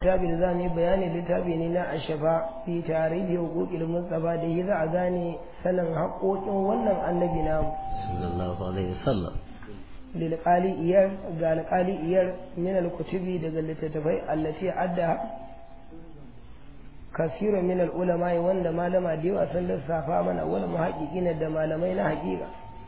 littafi da za mu yi bayani littafi ne na ashafa fi tarihi hukukil mustafa da yi za a gane sanin haƙoƙin wannan annabi namu sallallahu alaihi wasallam lil iyar ga alƙali iyar min al-kutubi daga littattafai allati adda kasiru min al-ulama wanda malama da yawa sun lissafa mana wal muhaqqiqina da malamai na haƙiƙa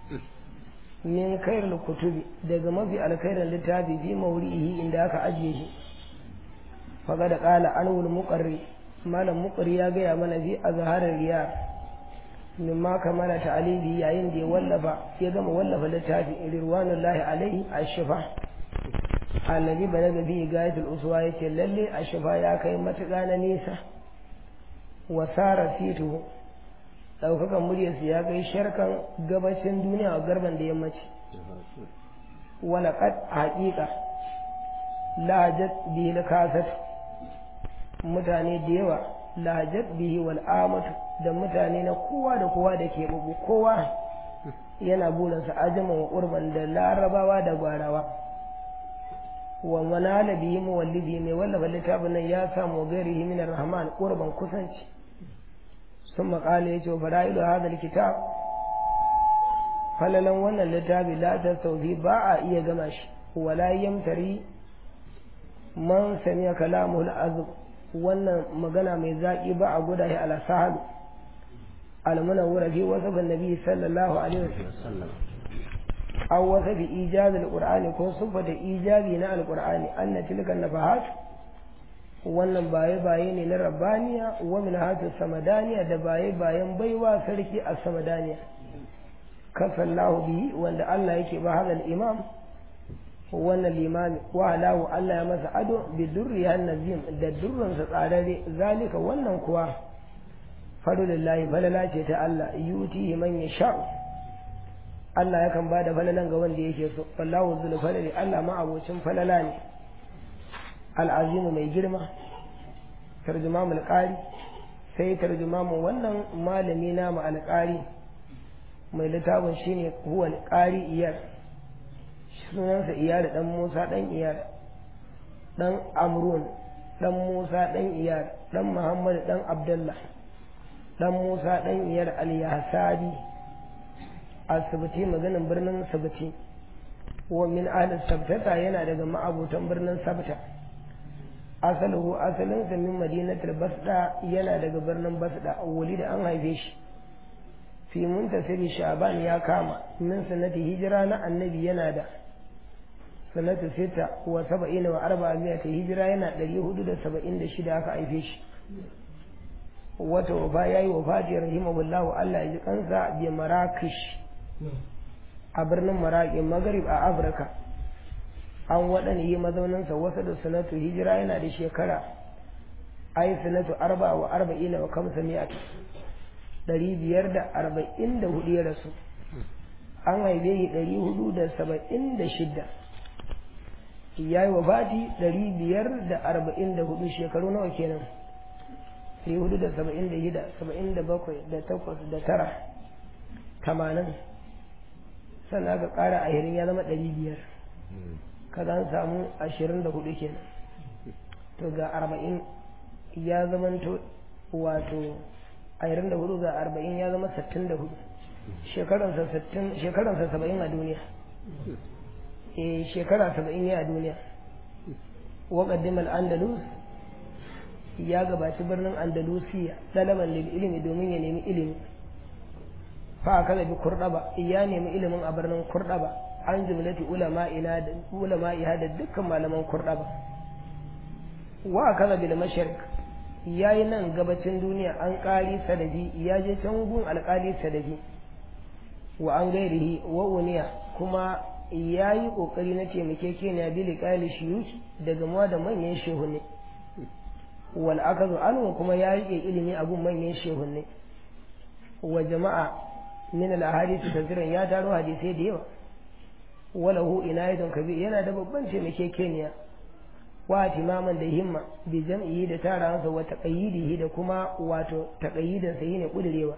min khairul kutubi daga mafi alkhairin littafi fi mawrihi inda aka ajiye shi faga da ƙala anwul muƙarri malam muƙarri ya gaya mana fi a zaharar riya min ma kamala ta'alibi yayin da ya wallafa ya gama wallafa littafi rirwanul lahi alaihi ashifa annabi bana da bi gayatul uswa yace lalle ashifa ya kai matuƙa na nisa wa sara fitu daukakan muryarsa ya kai sharkan gabashin duniya a garban da yammaci wala qad haqiqa lajat bihi kasat mutane da yawa lajat bihi wal amatu da mutane na kowa da kowa da ke bugu kowa yana burinsa ajama wa urban da larabawa da gwarawa wa manala bihi muwallidi mai wallafa littafin nan ya samu gairihi min rahman urban kusanci sun maƙala ya ce wa fara'ilu hadal kitab falalan wannan littafi la ta sauki ba a iya gama shi wala yamtari man samiya kalamul azab wannan magana mai zaƙi ba a guda shi ala sahalu almunawwara fi wasafin nabi sallallahu alaihi wasallam aw wasafi ijazi alqur'ani ko sifata ijabi na alqur'ani anna tilka nafahat wannan baye baye ne na rabbaniya wa min hatu samadaniya da baye bayan baiwa sarki a samadaniya kasallahu bihi wanda Allah yake ba hadal imam wannan limami wa alahu Allah ya masa ado bi durri nazim da durransa tsararre zalika wannan kuwa fadulillahi falala ce ta Allah yuti man yasha Allah yakan bada falalan ga wanda yake so wallahu zul falali Allah ma abocin falala ne al'azimu mai girma tarjumamul qari sai tarjumamun wannan malami na mu alqari mai littafin shine huwa alqari iyar sunansa iyali dan Musa dan iyali dan Amrun dan Musa dan iyali dan Muhammad dan Abdullah dan Musa dan iyar al-Yahsabi asibiti maganin birnin sabiti wa min ahli sabtata yana daga ma'abutan birnin sabta asaluhu asalin sa min madinatul basda yana daga birnin basda wali da an haife shi fi muntasiri sha'ban ya kama min sanati hijira na annabi yana da sanatu sita wa saba'ina wa arba'a ta hijira yana ɗari hudu da saba'in da shida aka haife shi wata wafa ya yi wafati rahimahullahu Allah ya ji kansa bi marakish a birnin maraƙi magarib a afirka an waɗanda yi mazauninsa wasu da sanatu hijira yana da shekara ai sanatu arba wa arba'ina wa kamsa mi'at ɗari biyar da arba'in da hudu ya rasu an haife shi ɗari hudu da saba'in da shida ya yi wafati ɗari biyar da arba'in da hudu shekaru nawa kenan ɗari hudu da saba'in da shida saba'in da bakwai da takwas da tara tamanin sannan aka ƙara ashirin ya zama ɗari biyar kaga an samu ashirin da hudu kenan to ga arba'in ya zamanto wato ashirin da hudu ga arba'in ya zama sittin da hudu shekaransa saba'in a duniya eh shekara saba'in ya a duniya waƙaddim al'andalus ya gabaci birnin andalusiya ɗalaban lil ilimi domin ya nemi ilimi fa aka bi kurɗaba ya nemi ilimin a birnin kurɗaba an jumlati ulama'ina da ulama'iha da dukkan malaman kurɗaba wa aka bil mashriq yayi nan gabacin duniya an ƙari sadabi ya je can gun alƙali sadabi wa an gairihi wa uniya kuma ya yi ƙoƙari na taimakekeniya bili ƙali shiyuki daga mawa da manyan shehunne wal akazu anhu kuma ya riƙe ilimi a gun manyan shehunne wa jama'a min al ahadith tafsirin ya taro hadisai da yawa wala hu inayatun kabir yana da babban taimakekeniya wa timaman da himma bi jam'i da taransa wa taqayyidihi da kuma wato taqayyidin sa ne kudirewa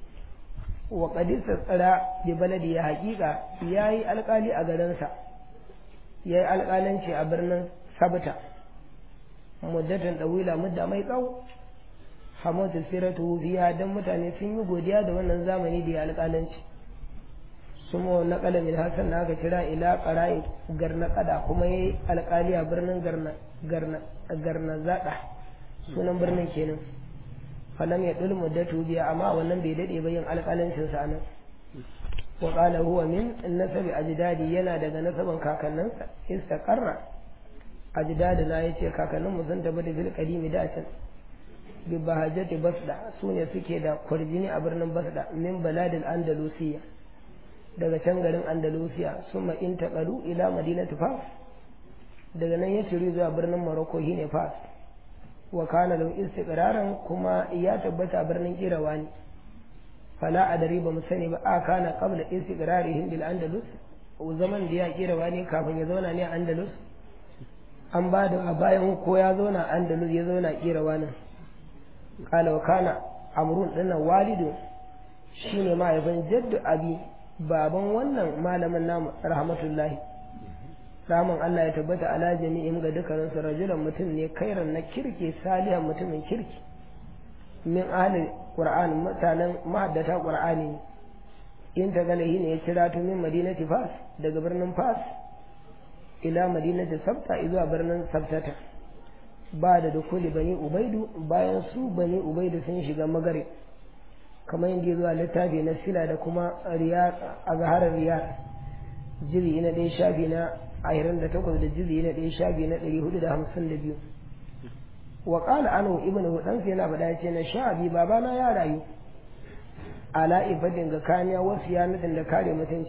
wa qadisa tsara bi baladi ya haƙiƙa yayi alƙali a garinsa yayi alƙalanci a birnin sabta muddatan dawila mudda mai tsawo hamadu siratu biya dan mutane sun yi godiya da wannan zamani da ya alƙalanci sumo na kalamin hasan na aka kira ila qarai garna kada kuma yayi alƙali a birnin garna garna garna zada sunan birnin kenan falam ya dul muddatu biya amma wannan bai dade ba yin alƙalancin sa nan wa qala huwa min nasabi ajdadi yana daga nasaban kakanninsa istaqarra ajdadi na yace kakannin mu sun tabbata bil qadimi da can bi bahajati basda sune suke da kwarjini a birnin basda min baladil andalusiya daga can garin andalusiya summa intaqalu ila madinati fas daga nan ya ciri zuwa birnin morocco shine fas wa kana lahu istiqraran kuma ya tabbata birnin kirawani fala adari ba mu sani ba a kana qabla istiqrarihim bil andalus zaman da ya kirawani kafin ya zauna ne a andalus an ba da a bayan ko ya zauna andalus ya zauna kirawanin kala wa kana amrun dinnan walidu shine mahaifin jaddu abi baban wannan malamin namu rahmatullahi ramin Allah ya tabbata ala jami'in ga dukkanin su rajulan mutum ne kairan na kirki salihan mutumin kirki min ahli qur'an mutanen mahaddata qur'ani ne in ta gane ne ya kira tu min madinati fas daga birnin fas ila madinati sabta zuwa birnin sabtata ba da dukuli bani ubaidu bayan su bani ubaidu sun shiga magare kamar yadda zuwa littafi na sila da kuma a zaharar riyar jiri na ɗaya shafi na ashirin da takwas da jiri na ɗaya shafi na ɗari hudu da hamsin da biyu wa ƙala anu ibn hudansa yana faɗa ce na sha abi babana ya rayu ala ibadin ga kaniya wasu yanatin da kare mutunci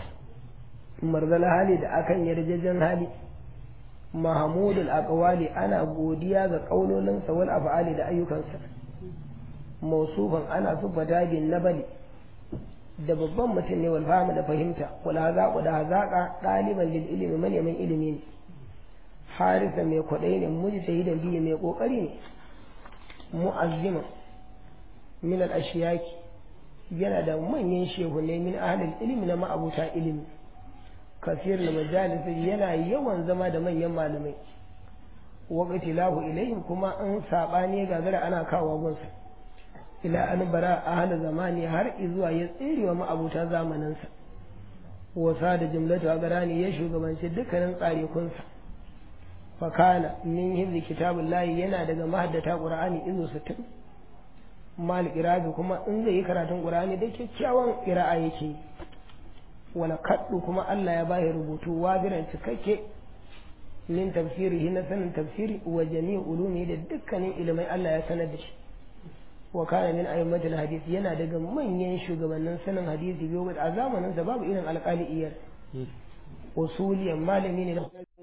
marzal hali da akan yarjejen hali mahamudul aqwali ana godiya ga kaulolinsa wal af'ali da ayyukansa mausufan ana sufata bin nabali da babban mutum ne wal fahimu da fahimta wal hazaqu da hazaqa daliban lil ilmi man yaman ilimi ne harisa mai kwadai ne mujtahidan biyu mai kokari ne mu'azzima min al ashiyaki yana da manyan shehunai min ahlil ilmi na ma'abuta ilimi kasir da majalisi yana yawan zama da manyan malamai wakati lahu ilayhim kuma an sabani gagara ana kawo gunsa ila an bara ahli zamani har izuwa ya tserewa ma'abuta zamaninsa wasa da jumlatu a garani ya shugabanci dukkanin tsarekunsa fakana min hibzi kitabullahi yana daga mahaddata qur'ani izu sittin mal irabi kuma in zai yi karatun qur'ani da kyakkyawan qira'a yake yi wala kaddu kuma Allah ya bashi rubutu waziran cikakke min tafsirihi na sanin tafsiri wa jami'u ulumi da dukkanin ilimai Allah ya sanar da shi wa kana min ayyamatul hadith yana daga manyan shugabannin sanin hadisi biyo a zamanin sa babu irin alƙali iyar usuliyan malami ne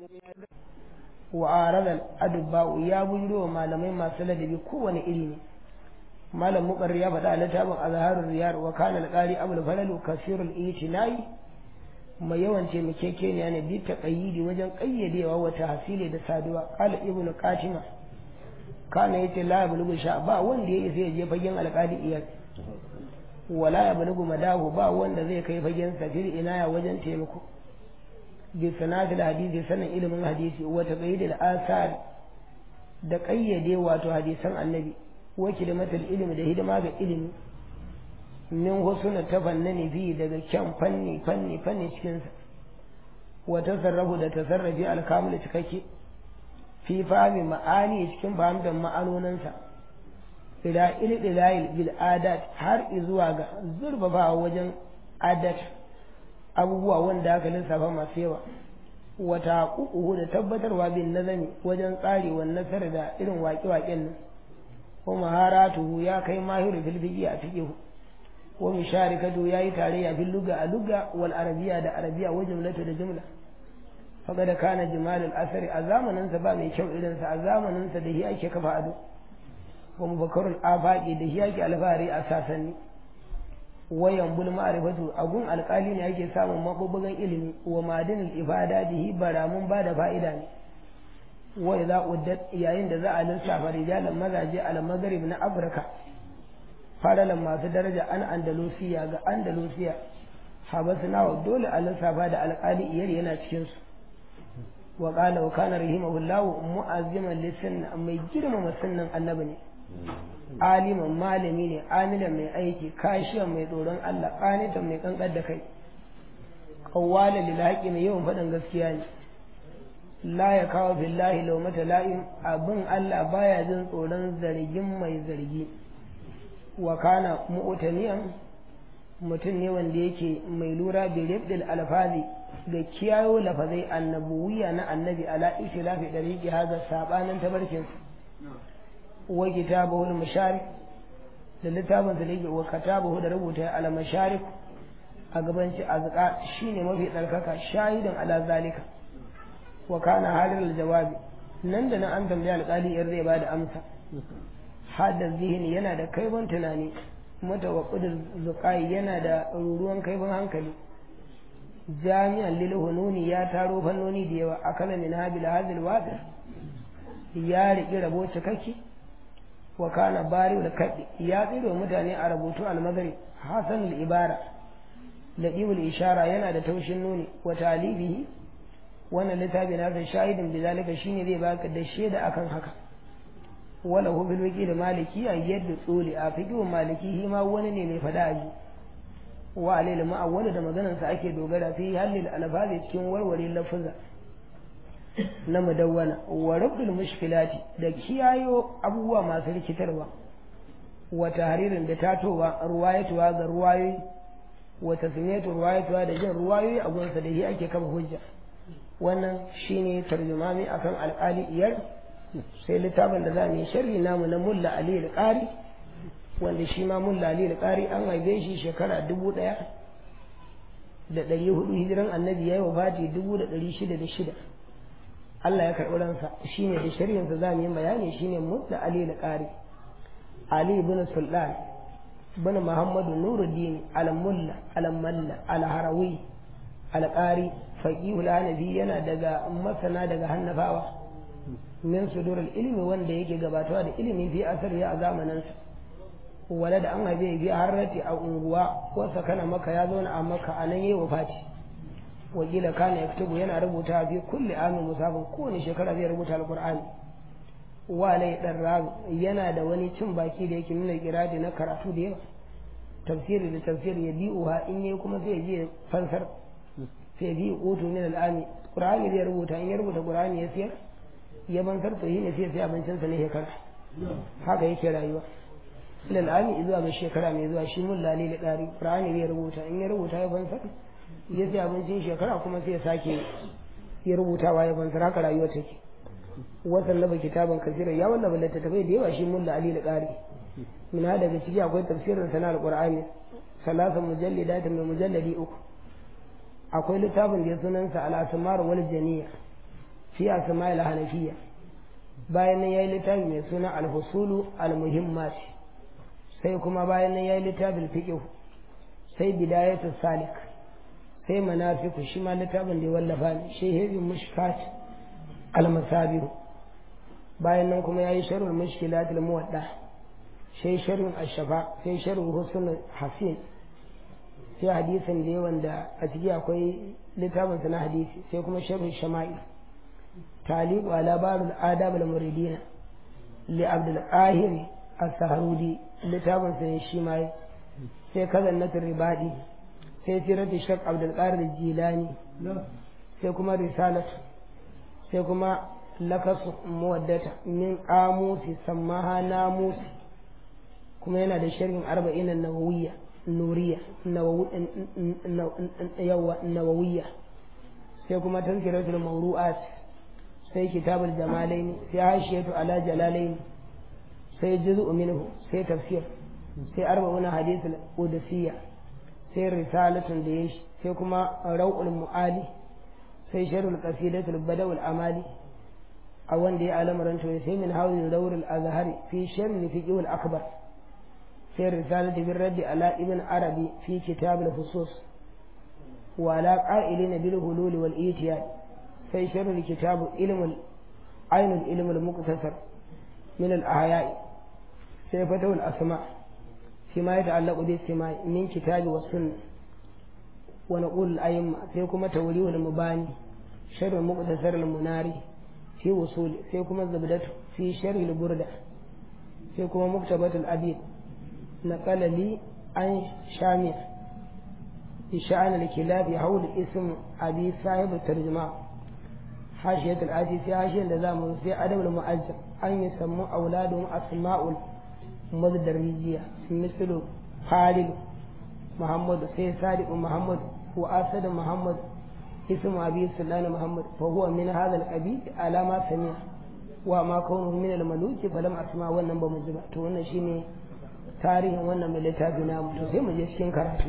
wa aradan adubba ya bujiro malamai masu ladabi kowane iri ne malam muqarri ya faɗa a littafin azharul riyar wa kana alqari abul falalu kasirul itinai mai yawan taimakekeniya ne bi taqayyidi wajen ƙayyadewa wa tahsili da saduwa qala ibnu qatima kana yace la yablugu sha ba wanda ya isa ya je fagen alƙali iyal wala yablugu madahu ba wanda zai kai fagen safir inaya wajen taimako bi sanatil hadisi sanin ilimin hadisi wa taqayyidil asar da ƙayyade wato hadisan annabi wa kilimatul ilmi da hidima ga ilimi min husuna tafannani fi daga kyan fanni fanni fanni cikin sa wa tasarrafu da tasarrafi alkamul cikakke fi fahimi ma'ani cikin fahimtar ma'anoninsa ila ildilayil bil adat har zuwa ga zurfafawa wajen adat abubuwa wanda aka lissafa masu yawa wata kuku da tabbatarwa bin nazami wajen tsarewa nasar da irin waƙe-waƙen nan wa maharatuhu ya kai mahiru fil fiqi a fiqh wa musharikatu yayi tarayya fil lugha a lugha wal arabiyya da arabiyya wa jumlatu da jumla faqad kana jimalul asari a zamanin sa ba mai kyau irin sa a zamanin sa da shi ake kafa ado wa mubakkarul afaqi da shi ake alfahari a sasanni wayan bul ma'rifatu agun alƙali ne yake samun mabubugan ilimi wa madinul ifada bihi baramun ba da fa'ida ne wa idza uddat yayin da za a lissafa rijalan mazaje al maghrib na afirka faralan masu daraja an andalusiya ga andalusiya habasna wa dole a lissafa da alƙali iyar yana cikin su wa qala wa kana rahimahullahu mu'azziman lisan mai girmama sunnan annabi ne aliman malami ne amilan mai aiki kashiyan mai tsoron Allah qanitan mai kankar da kai qawwala lil haqi mai yawan faɗin gaskiya ne la ya kawo billahi laumata la'im abin Allah baya jin tsoron zargin mai zargi wa kana mu'taniyan mutum ne wanda yake mai lura bi ribdil alfazi da kiyayo lafazai annabuwiya na annabi ala ikhtilafi dariqi haza sabanin tabarkin wa kitabahu al-masharik da littafin da yake wa katabahu da rubuta al masharik a gabanci azqa shine mafi tsarkaka shahidan ala zalika wa kana halil jawabi nan da nan an tambaya alƙali in zai bada amsa hada zihini yana da kaifin tunani mutawaqqidul zuqai yana da ruruwan kaifin hankali jami'an lil hununi ya taro fannoni da yawa akala min habil hadil wadir ya riki rabo cikakke wa kana bari da kadi ya tsiro mutane a rubutu al-madari hasan al-ibara ladibul ishara yana da taushin nuni wa talibihi wannan littafi na san shahidin bizalika shine zai baka da shaida akan haka wala hu bil wiki da maliki an yadda tsoli a fiqhu maliki shi ma wani ne mai fada aji wa alil ma'awwal da maganar sa ake dogara fi halil alfazi cikin warware lafuza na mudawwana wa rabdul mushkilati da kiyayo abubuwa masu rikitarwa wa tahririn da tatowa ruwayatuwa ga ruwayoyi wa tasmiyatu ruwayatuwa da jin ruwayoyi a gunsa da shi ake kafa hujja wannan shine tarjumami akan alƙali iyar sai littafin da za mu yi sharhi namu na mulla ali al-qari wanda shi ma mulla ali al-qari an haife shi shekara dubu ɗaya da ɗari hudu hijiran annabi ya yi wafati dubu da ɗari shida da shida Allah ya karɓi ransa shine da sharhinsa za mu yi bayani shine mulla ali al-qari ali ibn sultan bin muhammadu nuruddin al-mulla al-malla al-harawi al-qari faqihul hanafi yana daga masana daga hannafawa min sudurul ilmi wanda yake gabatawa da ilimi fi asari a zamaninsa wala da an haife fi harrati a unguwa wasa kana maka ya zauna a maka a nan yayi wafati wakila kana yaktubu yana rubuta fi kulli amin musafin kowane shekara zai rubuta alqur'ani wa lai dan rabi yana da wani cin baki da yake nuna kiradi na karatu da yawa tafsiri da tafsiri ya bi'uha in yayi kuma sai ya je fansar sai bi utu min al'ami qur'ani zai rubuta in ya rubuta qur'ani ya siyar ya bankar to ne sai sai abincin sa ne shekara haka yake rayuwa ila al'ami zuwa ga shekara mai zuwa shi mun lali da dari qur'ani zai rubuta in ya rubuta ya bankar ya sai abincin shekara kuma sai ya sake ya rubutawa ya bankar haka rayuwa take wasan laba kitaban kasira ya wallafa littattafai da yawa shi mun lali da dari min daga ciki akwai tafsirin sana al-qur'ani salasa mujallidatin mai mujalladi uku akwai littafin da ya sunansa al'asamar wal janiya fi asma'il hanafiya bayan nan yayi littafi mai suna al-husulu al-muhimmat sai kuma bayan nan yayi littafin fiqh sai bidayatu salik sai manafiku shi ma littafin da ya wallafa ne shehebi mushkat al-masabir bayan nan kuma yayi sharhul mushkilat al-muwadda sai sharhul ash-shafa sai sharhul husnul hasin sai hadisin da yawan da a ciki akwai littafin na hadisi sai kuma sharhu shama'il talibu ala barul adab al muridina li abdul qahir as-sahrudi littafin sa ne shi ma sai kazan na ribadi sai siratu shak abdul qadir jilani sai kuma risalat sai kuma lakasu muwaddata min qamusi sammaha namusi kuma yana da sharhin arba'in an-nawawiyya nuriya nawawiya sai kuma tazkiratul mawru'at sai kitabul jamalain sai hashiyatu ala jalalain sai juz'u minhu sai tafsir sai arba'una hadithul qudusiyya sai risalatun da yashi sai kuma rawul mu'ali sai sharhul qasidatul badawul amali a wanda ya alamaran to sai min hawli dawrul azhari fi sharhi fiqhul akbar في الرسالة بالرد على ابن عربي في كتاب الفصوص وعلى قائلين بالهلول والإيتياد في شر الكتاب علم عين العلم المقتصر من الأحياء في فتح الأسماء فيما يتعلق بالسماء من كتاب والسنة ونقول الأئمة فيكم توليه المباني sharh muqtasar al-munari fi wusul sai kuma zabdatu fi sharh al-burda sai kuma muktabat al-abid naqala li an shami إشعان الكلاب حول اسم أبي صاحب الترجمة حاشية الآتي في حاشية لزام في أدب المؤجر أن يسموا أولادهم أسماء المدرجية مثل خالد محمد سي صادق محمد وأسد محمد اسم أبي سلان محمد فهو من هذا القبيل على ما سمع وما كونه من الملوك فلم أسمع wannan ba mu ji ba to wannan shine tarihin wannan mai littafi na to sai mu je cikin karatu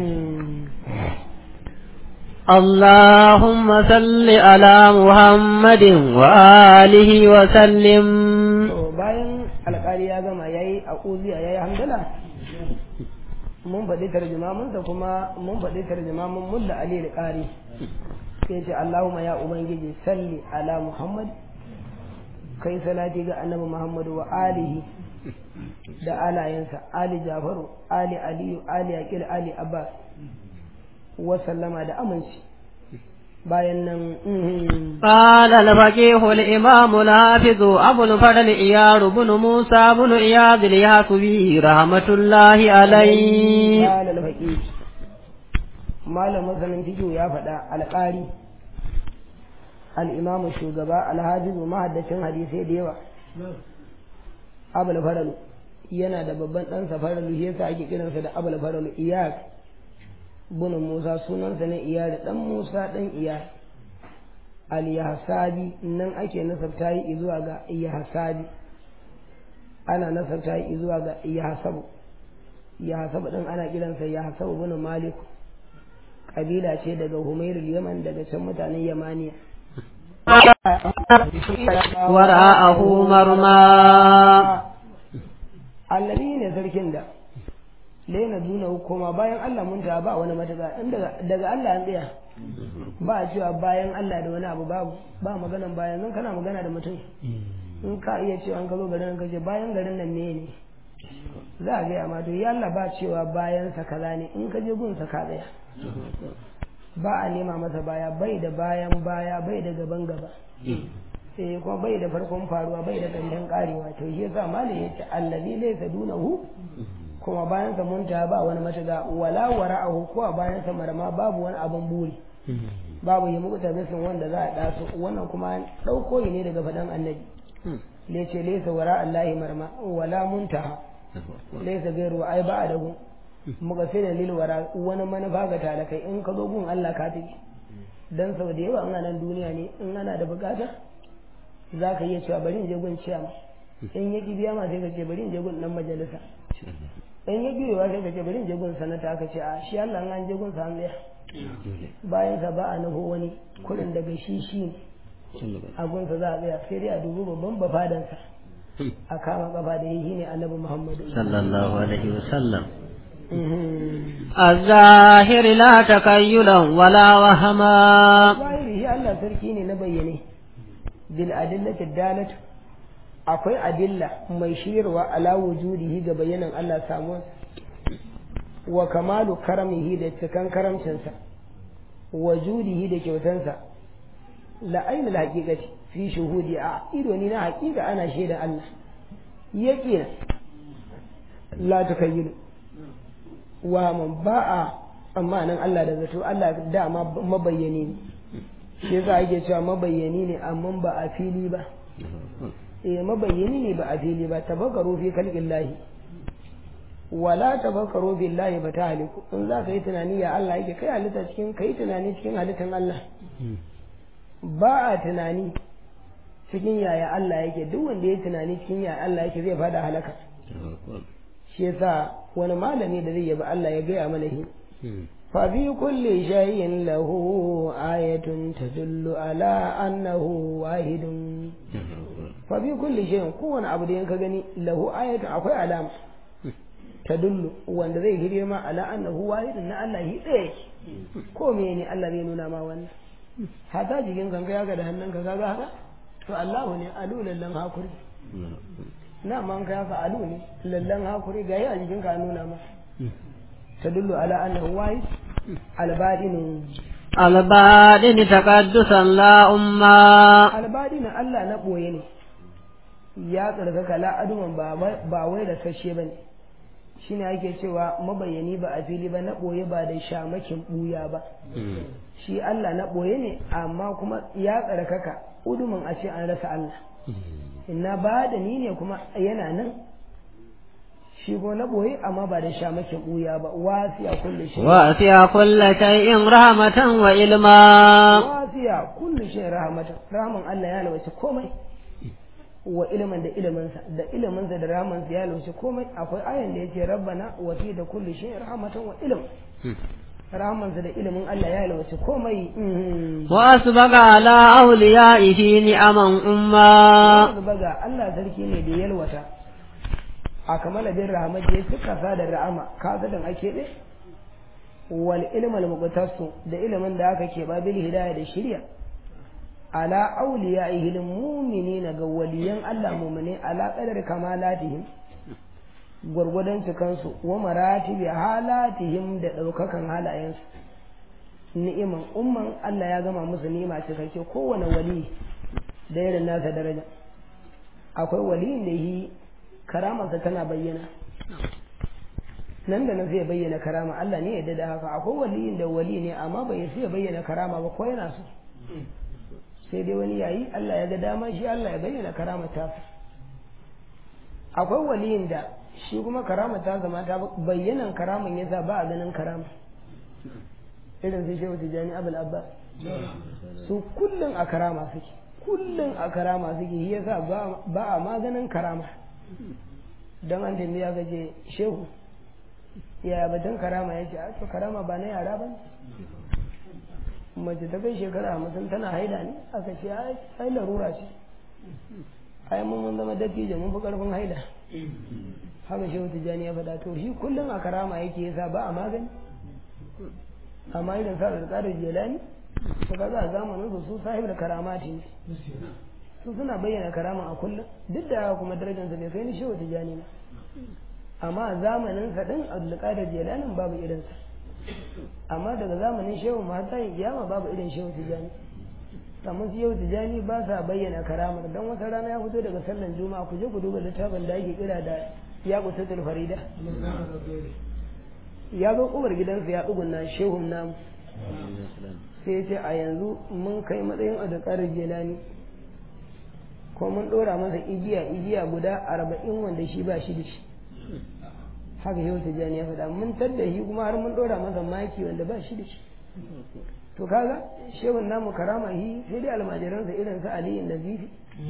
اللهم صل على محمد وآله وسلم to bayan alƙali ya gama yayi akuziya yayi hamdala mun faɗi tarjumaminsa kuma mun faɗi tarjumamin mulla ali alƙari sai ce Allahumma ya ubangiji salli ala Muhammad kai salati ga annabi Muhammadu wa alihi da alayensa ali Jafaru ali Aliyu ali Aqil ali Abbas wa sallama da aminci bayan nan قال الفقيه الإمام الحافظ أبو الفضل إيار بن موسى بن إياد الياسبي رحمة الله عليه قال الفقيه malam masanin fiqh ya faɗa alƙari al-imamu shugaba alhajizu mahaddacin hadisai da yawa abul faralu yana da babban ɗansa faralu shi yasa ake kiransa da abul faralu iyas bin musa sunansa ne iyas dan musa dan iyas al-yahsabi nan ake nasabta yi zuwa ga yahsabi ana nasabta yi zuwa ga yahsabu yahsabu din ana kiransa yahsabu bin malik kabila ce daga humairul yaman daga can mutanen yamaniya ورآه مرمى allabi ne sarkin da laina duna hukuma bayan Allah mun ta ba wani mataga in daga daga Allah an tsaya ba a cewa bayan Allah da wani abu babu ba maganan bayan zan kana magana da mutum in ka iya cewa an ka zo garin ka ce bayan garin nan ne ne za a gaya ma to ya Allah ba cewa bayan sa kaza ne in ka je gun sa ka tsaya ba a nema masa baya bai da bayan baya bai da gaban gaba eh kuma bai da farkon faruwa bai da ƙarshen karewa to shi yasa malam yace allazi laysa dunahu kuma bayan sa munta ba wani mataga wala wara'ahu ko bayan sa marama babu wani abun buri babu yi muku tabisin wanda za a daso wannan kuma dauko ne daga fadan annabi le ce laysa wara allahi marma wala muntaha laysa gairu ai ba adahu muka sai da lil wara wani manufa ga talakai in ka zo gun Allah ka tafi dan sau da yawa in nan duniya ne in ana da bukata za ka iya cewa bari in je gun ciyama in ya ki biya ma sai ka ce bari in je gun dan majalisa in ya biyowa sai ka ce bari in je gun sanata ka ce a shi Allah an je gun sa an tsaya bayan sa ba a nufo wani kuɗin daga shi shi ne a gunsa za a tsaya sai dai a dubi babban bafadansa a kama kafa da yi ne annabi muhammadu صلى الله عليه وسلم الظاهر لا تكيلا ولا وهما zahiri shi Allah sarki ne na bayyane bil adillati dalatu akwai adilla mai shirwa ala wujudihi ga bayanan Allah samuwa wa kamalu karamihi da cikan karamcinsa wa judihi da kyautansa la ainul haqiqati fi shuhudi a ido ni na haqiqa ana shaida Allah yake la takayyilu wa man ba'a tsammanin Allah da zato Allah dama mabayyani ne shi yasa ake cewa mabayyani ne amma ba a fili ba eh mabayyani ne ba a fili ba tafakkaru fi khalqillahi wala tafakkaru billahi ba ta haliku in za ka yi tunani ya Allah yake kai halitta cikin kai tunani cikin halittan Allah ba a tunani cikin yaya Allah yake duk wanda ya tunani cikin yaya Allah yake zai fada halaka shi yasa wani malami da zai yabi Allah ya gaya mana shi fa fi kulli shay'in lahu ayatun tadullu ala annahu wahidun fa fi kulli shay'in kowane abu da yanka gani lahu ayatun akwai alama tadullu wanda zai hirye ma ala annahu wahidun na Allah shi ɗaya ko ne Allah zai nuna ma wannan hata jikin kanka ya ga da hannunka kaga haka to Allahu ne alu lallan hakuri na man ka yaka alu ne lallan hakuri ga a jikin ka nuna ma tadullu ala annahu wahid albadin البادن تقدسا لا أما albadi na Allah na ɓoye ne ya tsarkaka la'aduman ba wai da sashe ba ne shi ne ake cewa mabayani ba a fili ba na ɓoye ba da shamakin ɓuya ba shi Allah na ɓoye ne amma kuma ya tsarkaka udumin a ce an rasa Allah inna ba da ni ne kuma yana nan shi ko na ɓoye amma ba da shamakin ɓuya ba wasiya kulle shi وأتي كل شيء رحمة وعلما wasiya kullu shi rahmatan rahman Allah ya lawace komai wa ilimin da iliminsa da iliminsa da rahmansa ya lawace komai akwai ayan da yace rabbana wa fi da kullu shi rahmatan wa ilm rahmansa da ilimin Allah ya lawace komai وأسبغ على أوليائه نعما أما wa baga Allah sarki ne da yalwata a kamala bin rahmat da ya cika sa da ra'ama kasadan ake ɗe wal ilmal muqtasu da ilimin da aka ke babil hidayah da shirya ala awliya'ihi lil mu'minina ga waliyan Allah mu'mine ala qadar kamalatihim gwargwadon cikansu wa maratibi halatihim da ɗaukakan halayensu ni'iman umman Allah ya gama musu ni'ima cikakke kowane wali da irin nasa daraja akwai waliyin da yi karamarsa tana bayyana nan da nan zai bayyana karama Allah ne yadda da haka akwai waliyin da wali ne amma bai sai bayyana karama ba ko yana so sai dai wani yayi Allah ya ga dama shi Allah ya bayyana karama ta akwai waliyin da shi kuma karama ta zama ta bayyanan karaman yasa ba a ganin karama irin su shehu tijani abul abbas su kullum a karama suke kullum a karama suke shi yasa ba a maganin karama don an tambaya ga je shehu yaya batun karama ya ce a to karama ba na yara ba mace ta kai shekara hamsin tana haida ne aka ce ai larura ce ai mun mun zama dattijo mun fi karfin haida haka shehu tijjani ya faɗa to shi kullum a karama yake yasa ba a magani amma idan sa da tsarin jelani to ka za a zamanin su su sahib da karamati ne su suna bayyana karama a kullum duk da kuma darajarsa bai kai ni shehu tijjani ba amma a zamanin sa din abdulkadir jelanin babu irinsa amma daga zamanin shehu mata yin kiyama babu irin shehu tijjani amma su shehu tijjani ba sa bayyana karamar dan wata rana ya fito daga sallan juma'a ku je ku duba littafin da ake kira da ya kusatul farida ya zo kubar gidansa ya tsugunna shehun namu sai ya ce a yanzu mun kai matsayin abdulkadir jelani ko mun ɗora masa igiya igiya guda arba'in wanda shi ba shi da shi haka shehu tijjani ya faɗa mun tadda shi kuma har mun ɗora masa maki wanda ba shi da shi to kaga shehun namu karama shi sai dai almajiransa irin su aliyu nazifi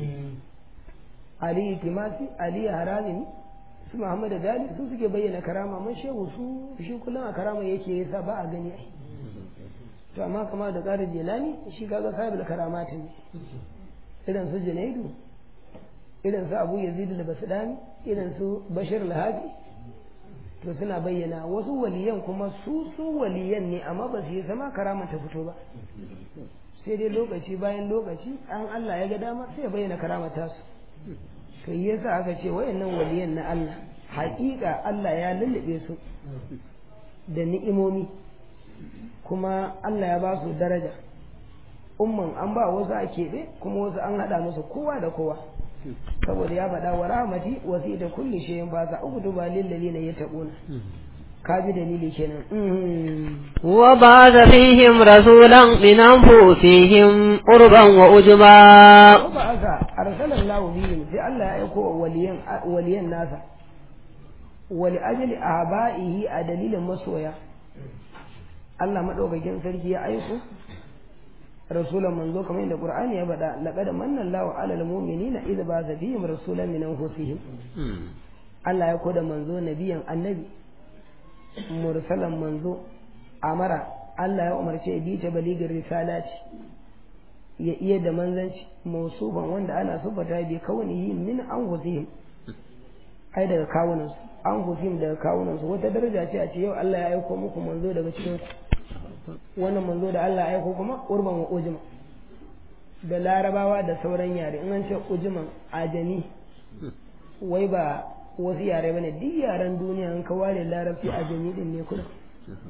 aliyu timasi aliyu harazimi su muhammadu dali su suke bayyana karama mun shehu su shi kullum a karama yake yasa ba a gani ai to amma kama da ƙarin jelani shi kaga sahibul karamati ne irin su junaidu irin su abu yazid da basudani irin su bashir lahabi to suna bayyana wasu waliyan kuma su su waliyan ne amma ba su yi zama karama ta fito ba sai dai lokaci bayan lokaci an Allah ya ga dama sai ya bayyana karama ta su to yasa aka ce wayannan waliyan na Allah haƙiƙa Allah ya lullube su da ni'imomi kuma Allah ya ba su daraja umman an ba wasu a keɓe kuma wasu an haɗa musu kowa da kowa saboda ya faɗa wa rahmati wasi da kulli shayin ba za uku tuba lillazi na ya taɓuna ka ji dalili kenan wa ba da fihim rasulan min anfusihim urban wa ujma wa ba aka arsalan lahu bihim sai Allah ya aiko wa waliyan waliyan nasa wali ajli abaihi a dalilin masoya Allah madaukakin sarki ya aiko rasulan manzo kamar yadda Qur'ani ya faɗa laqad manna Allahu 'alal mu'minina idh ba'atha fihim rasulan min anfusihim Allah ya koda manzo nabiyan annabi mursalan manzo amara Allah ya umarce bi ta baligin risalati ya iya da manzanci mausuban wanda ana sufata bi kaunihi min anfusihim ai daga kawunansu anfusihim daga kawunansu wata daraja ce a ce yau Allah ya aiko muku manzo daga cikin ku wannan manzo da Allah ya aiko kuma urban wa ujma da larabawa da sauran yare in an ce ujman ajami wai ba wasu yare bane duk yaren duniya in ka ware larabci ajami din ne kuna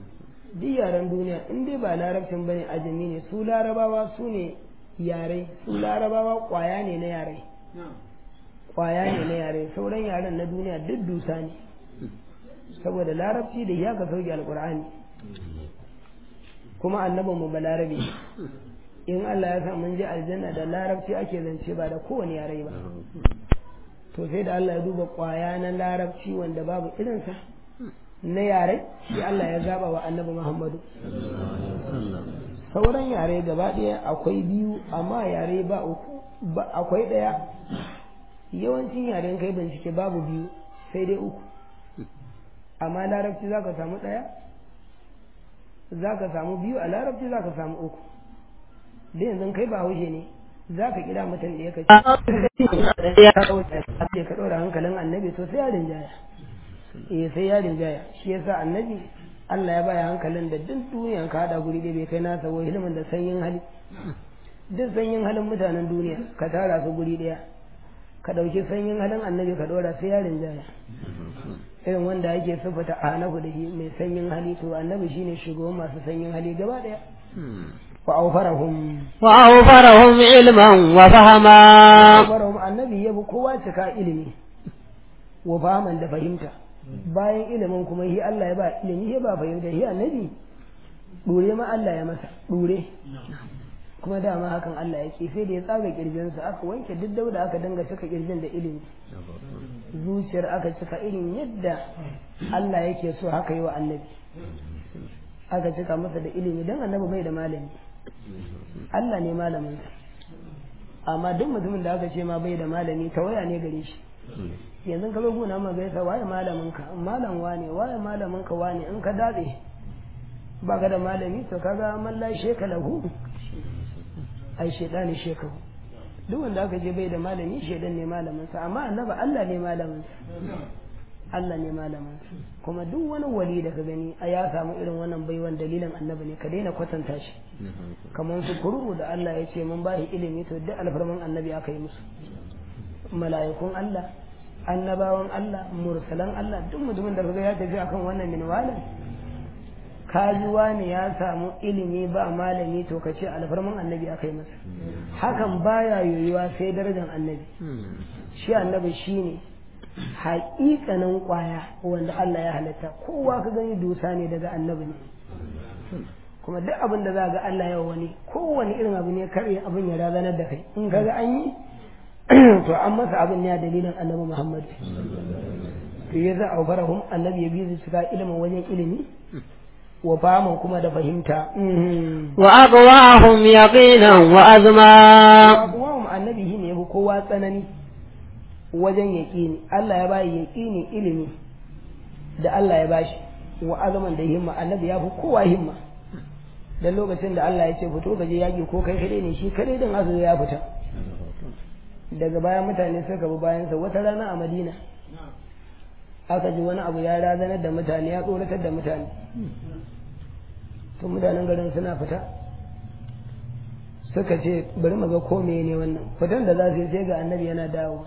duk yaren duniya in dai ba larabcin bane ajami ne su larabawa su ne yare su larabawa kwaya ne na yare kwaya ne na yare sauran yaren na duniya duk dusa ne saboda larabci da ya ka sauke alkur'ani kuma annabin mu ba larabe in Allah ya sa mun je aljanna da larabci ake zance ba da kowane yare ba to sai da Allah ya duba kwaya na larabci wanda babu irinsa na yare sai Allah ya zaba wa annabi Muhammadu sauran yare gaba ɗaya akwai biyu amma yare ba uku ba akwai ɗaya yawancin yaren kai bincike babu biyu sai dai uku amma larabci za ka samu ɗaya za ka samu biyu a larabci za ka samu uku da yanzu kai ba haushe ne za ka kira mutum da ya kaci ka ɗora hankalin annabi to sai ya rinjaya eh sai ya rinjaya shi yasa annabi Allah ya baya hankalin da duk duniyan ka hada guri da bai kai nasa wa ilimin da sanyin hali duk sanyin halin mutanen duniya ka tara su guri daya ka ɗauki sanyin halin annabi ka ɗora sai ya rinjaya irin wanda yake sufata a hanahu da shi mai sanyin hali to annabi shine shugaban masu sanyin hali gaba daya وأوفرهم وأوفرهم علما وفهما أوفرهم النبي يبو كوا cika ilimi wa fahaman da fahimta bayan ilimin kuma yi Allah ya ba ilimi ya ba fahimta shi annabi dure ma Allah ya masa dure kuma dama hakan Allah yake sai da ya tsaga kirjinsa aka wanke duk dauda aka dinga cika kirjin da ilimi zuciyar aka cika irin yadda Allah yake so haka yi wa annabi aka cika masa da ilimi don annabi bai da malami Allah ne malaminsa amma duk mutumin da aka ce ma bai da malami tawaya ne gare shi yanzu ka zo gona ma gaisa waye malamin ka malam wane waye malamin ka wane in ka datse ba ka da malami to kaga man la sheka lahu ai shedani shekahu duk wanda aka je bai da malami shedan ne malamin sa amma annabi Allah ne malamin sa Allah ne malamin sa kuma duk wani wali da ka gani a ya samu irin wannan baiwan dalilin annabi ne ka daina kwatanta shi kamar su kuru da Allah ya ce mun bashi ilimi to duk alfarman annabi aka yi musu mala'ikun Allah annabawan Allah mursalan Allah duk mutumin da kaga ya tafi akan wannan minwalin kajuwa ne ya samu ilimi ba malami to ka ce alfarman annabi aka yi masa hakan baya yoyuwa sai darajar annabi shi annabi shine haƙiƙanin ƙwaya wanda Allah ya halitta kowa ka gani dusa ne daga annabi ne kuma duk abin da za ga Allah ya wani kowane irin abu ne kare abin ya razanar da kai in kaga an yi to an masa abin ne a dalilin annabi Muhammad to ya za a barahum annabi ya bi su cika ilimin wajen ilimi wa faman kuma da fahimta wa aqwahum yaqinan wa azma aqwahum annabi shine yafi kowa tsanani wajen yaqini Allah ya bayi yaqini ilimi da Allah ya bashi wa azman da himma annabi ya fi kowa himma dan lokacin da Allah ya ce fito ka je yaki ko kai kadai ne shi kadai din azu ya fita daga baya mutane suka bi bayansa wata rana a Madina aka ji wani abu ya razanar da mutane ya tsoratar da mutane to mutanen garin suna fita suka ce bari mu ga ko ne wannan fitan da za su yi sai ga annabi yana dawo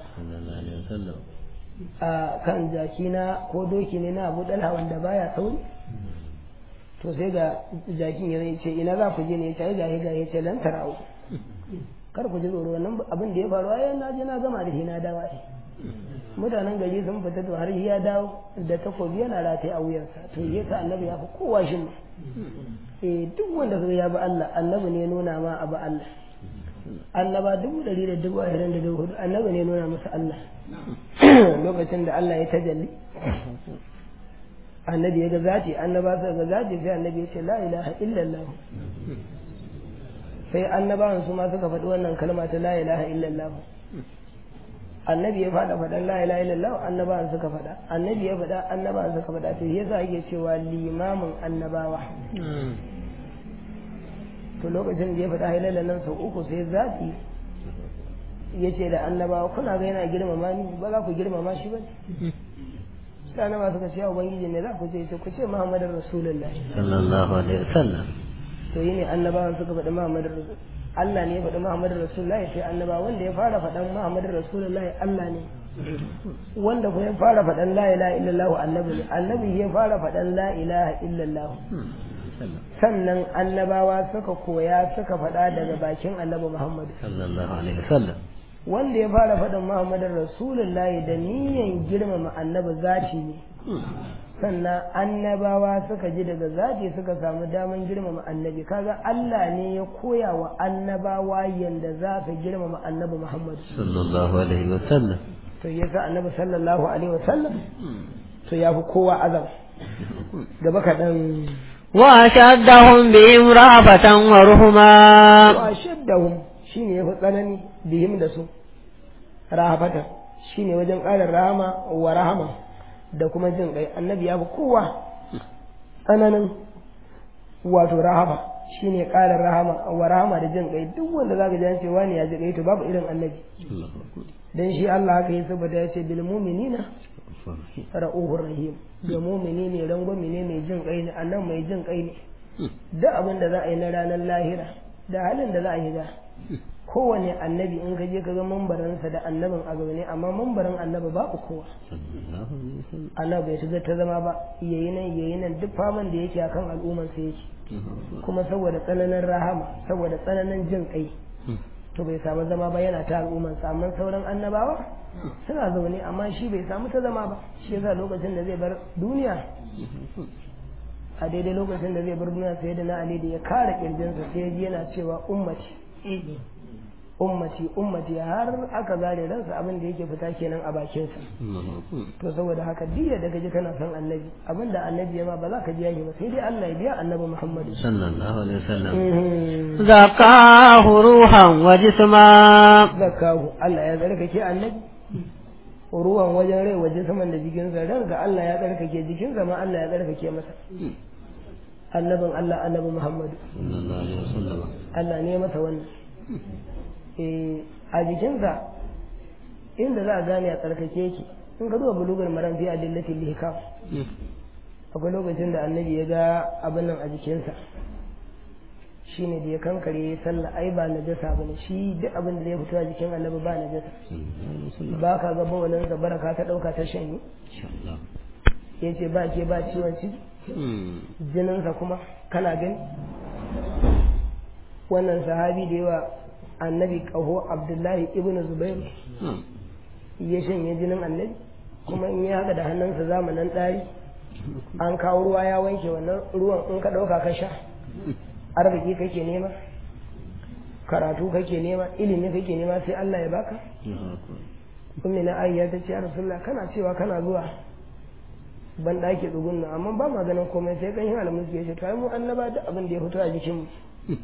a kan jaki na ko doki ne na abu dalha wanda baya sauri to sai ga jakin ya ce ina za ku je ne ya ce ga ga ya ce lan tarau kar ku ji tsoro wannan abin da ya faru ai na je na gama da shi na dawo mutanen gari sun fita to har ya dawo da takobi yana rataye a wuyansa to ya sa annabi ya fi kowa shi ma eh duk wanda kaga ya bi Allah annabi ne nuna ma abu Allah annaba dubu ɗari da dubu ashirin da dubu hudu annabi ne nuna masa Allah lokacin da Allah ya tajalli annabi ya ga zati annaba su ga zati sai annabi ya ce la ilaha illallah sai annabawan su ma suka faɗi wannan kalma ta la ilaha illallah annabi ya faɗa faɗan la ilaha illallah annabawan suka faɗa annabi ya faɗa annabawan suka faɗa to yasa yake cewa limamin annabawa to lokacin da ya faɗa hailalan nan sau uku sai zafi ya ce da annabawa kuna ga yana girmama ni ba za ku girmama shi ba sai annaba suka ce ya ubangiji ne za ku ce ku ce muhammadin rasulullahi sallallahu alaihi wasallam to yi ne annabawan suka faɗi muhammadin rasulullahi Allah ne ya faɗi Muhammadu Rasulullahi sai annaba wanda ya fara faɗan Muhammadu Rasulullahi Allah ne wanda kuma ya fara faɗan la ilaha illallah annabi ne annabi ya fara faɗan la ilaha illallah sannan annabawa suka koya suka faɗa daga bakin annabi Muhammad sallallahu alaihi wasallam wanda ya fara faɗin Muhammadin Rasulullahi da niyan girmama annabi zati ne sannan annabawa suka ji daga zati suka samu daman girmama annabi kaga Allah ne ya koya wa annabawa yanda za su girmama annabi Muhammad sallallahu alaihi wasallam to yasa annabi sallallahu alaihi wasallam to ya fi kowa azam gaba kaɗan وأشدهم بهم رأفة ورحما wa shaddahum shine yafi tsanani bihim da su rahafatan shine wajen ƙarin rahama wa rahama da kuma jin kai annabi ya fi kowa tsananin wato rahama shine ƙarin rahama wa rahama da jin kai duk wanda zaka ji an ce wani ya ji kai to babu irin annabi dan shi Allah haka yi saboda ya ce bil mu'minina ra'uhur rahim da mu'mini ne rangwami ne mai jin kai ne annan mai jin kai ne duk abin da za a yi na ranar lahira da halin da za a yi ga kowane annabi in ka je ka ga mambaransa da annabin a gaba ne amma mambarin annabi babu kowa annabi bai shiga ta zama ba yayi nan yayi nan duk faman da yake akan al'umman sa yake kuma saboda tsananin rahama saboda tsananin jin kai to bai samu zama ba yana ta al'umman sa amma sauran annabawa suna zaune amma shi bai samu ta zama ba shi yasa lokacin da zai bar duniya a daidai lokacin da zai bar duniya sai da na ali da ya kare kirjinsa sai ya ji yana cewa ummati ummati ummati har aka zare ransa abin da yake fita kenan a bakinsa to saboda haka diya da kaji kana son annabi abin da annabi ya ma ba za ka ji yaki ba sai dai Allah ya biya annabi Muhammad sallallahu alaihi wasallam zakahu ruhan wa jisma zakahu Allah ya tsarkake annabi ruwan wajen rai waje saman da jikinsa ranka Allah ya tsarkake jikinsa ma Allah ya tsarkake masa annabin Allah annabi Muhammadu sallallahu alaihi wasallam Allah ne masa wannan eh a jikinsa inda za a gane a tsarkake yake in ka duba bulugar maran fi adillatil lihkam akwai lokacin da annabi ya ga abin nan a jikinsa shine da ya kankare ya sallah ai ba najasa bane shi duk abin da zai fito a jikin annabi ba najasa ba ka ga bawalin sa baraka ta dauka ta shanye yace ba ke ba ciwon ciki jininsa kuma kana gani wannan sahabi da yawa annabi kaho abdullahi ibn zubair ya shanye jinin annabi kuma in ya haka da hannunsa zamanin ɗari an kawo ruwa ya wanke wannan ruwan in ka ɗauka ka sha arziki kake nema karatu kake nema ilimi kake nema sai Allah ya baka ummi na aisha ta ce ya rasulullah kana cewa kana zuwa ban ɗaki tsugunna amma ba ma ganin komai sai kan yi alamun ya ce to ai mu annaba duk abin da ya fito a jikin mu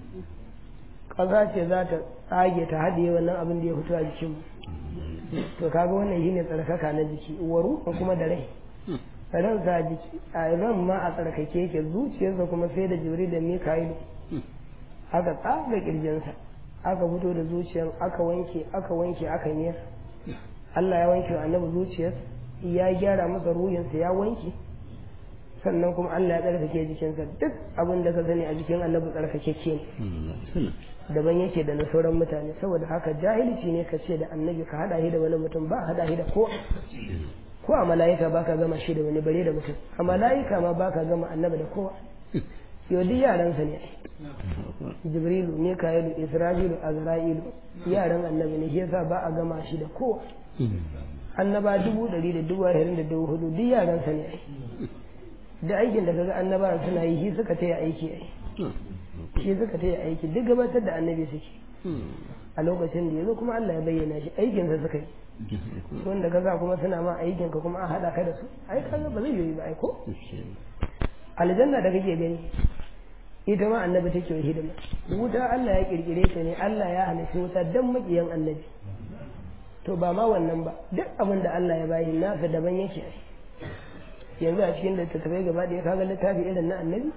ƙasa ce za ta tsage ta haɗiye wannan abin da ya fito a jikin mu to kaga wannan shine tsarkaka na jiki waru kuma da rai ransa a jiki a ran ma a tsarkake yake zuciyarsa kuma sai da jibri da mika'ilu aka tsaga kirjinsa aka fito da zuciyar aka wanke aka wanke aka niyar Allah ya wanke wa annabi zuciyarsa ya gyara masa ruhinsa ya wanke sannan kuma Allah ya tsarkake jikinsa duk abin da ka sani a jikin annabi tsarkakeke ne daban yake da na sauran mutane saboda haka jahilci ne ka ce da annabi ka hada shi da wani mutum ba hada shi da ko ko a mala'ika baka gama shi da wani bare da mutum a mala'ika ma baka gama annabi da kowa yau duk yaransa ne jibrilu mika'ilu isra'ilu azra'ilu yaran annabi ne shi yasa ba a gama shi da kowa annaba dubu ɗari da dubu ashirin da dubu hudu duk yaransa ne da aikin da kaga annaba suna yi shi suka taya aiki ai shi suka taya aiki duk gabatar da annabi suke a lokacin da yazo kuma Allah ya bayyana shi aikinsa suka yi wanda kaga kuma suna ma aikin ka kuma a hada ka da su ai kaga ba zai yi ba ai ko aljanna da kake gani ita ma annabi take wa hidima wuta Allah ya kirkire ta ne Allah ya halitta wuta dan makiyan annabi to ba ma wannan ba duk abin da Allah ya bayi nasa daban yake yanzu a cikin littattafai gaba ɗaya kaga littafi irin na annabi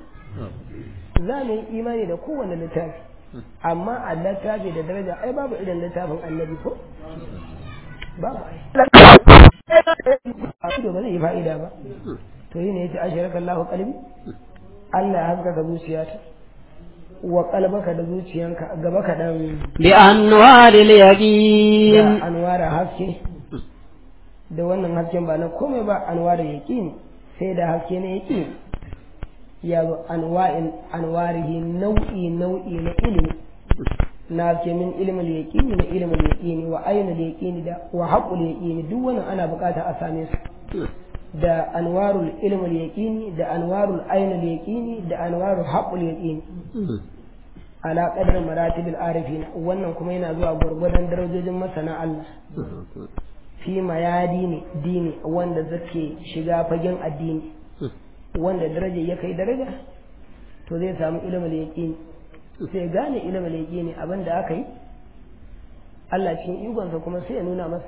za mu yi imani da kowane littafi amma a littafi da daraja ai babu irin littafin annabi ko babu ai ba zai yi fa'ida ba to yi ne ya ce ashiraka Allahu qalbi Allah ya haskaka zuciyata wa qalbaka da zuciyanka gaba ka dan bi anwaril yaqin da anwara haske da wannan hasken ba na komai ba anwara yaqin sai da haske ne yaqin ya zo anwa'in anwarihi nau'i nau'i na ilimi na ce min ilimin yaqini na ilimin yaqini wa ainul yaqini da wa haqqul yaqini duk wannan ana bukata a same su da anwarul ilmul yaqini da anwarul ainul yaqini da anwarul haqqul yaqini ala qadar maratibil arifin wannan kuma yana zuwa gurgurdan darajojin masana Allah fi mayadi ne dini wanda zake shiga fagen addini wanda daraja ya kai daraja to zai samu ilmul yaqini sai gane ilmul yaqini abinda aka yi Allah cikin igonsa kuma sai ya nuna masa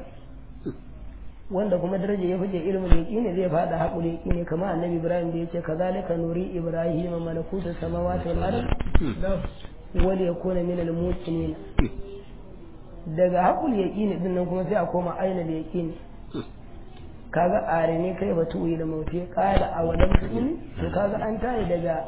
wanda kuma daraja ya fice ilmin yaqini zai fada haƙuri yaqini kamar annabi ibrahim da yace kazalika nuri ibrahim malakuta samawati wal ard wal yakuna min al muqinin daga haƙul yaqini din nan kuma sai a koma ainul yaqini kaga are ne kai batu yi da mauti qala awalam tu'min to kaga an tayi daga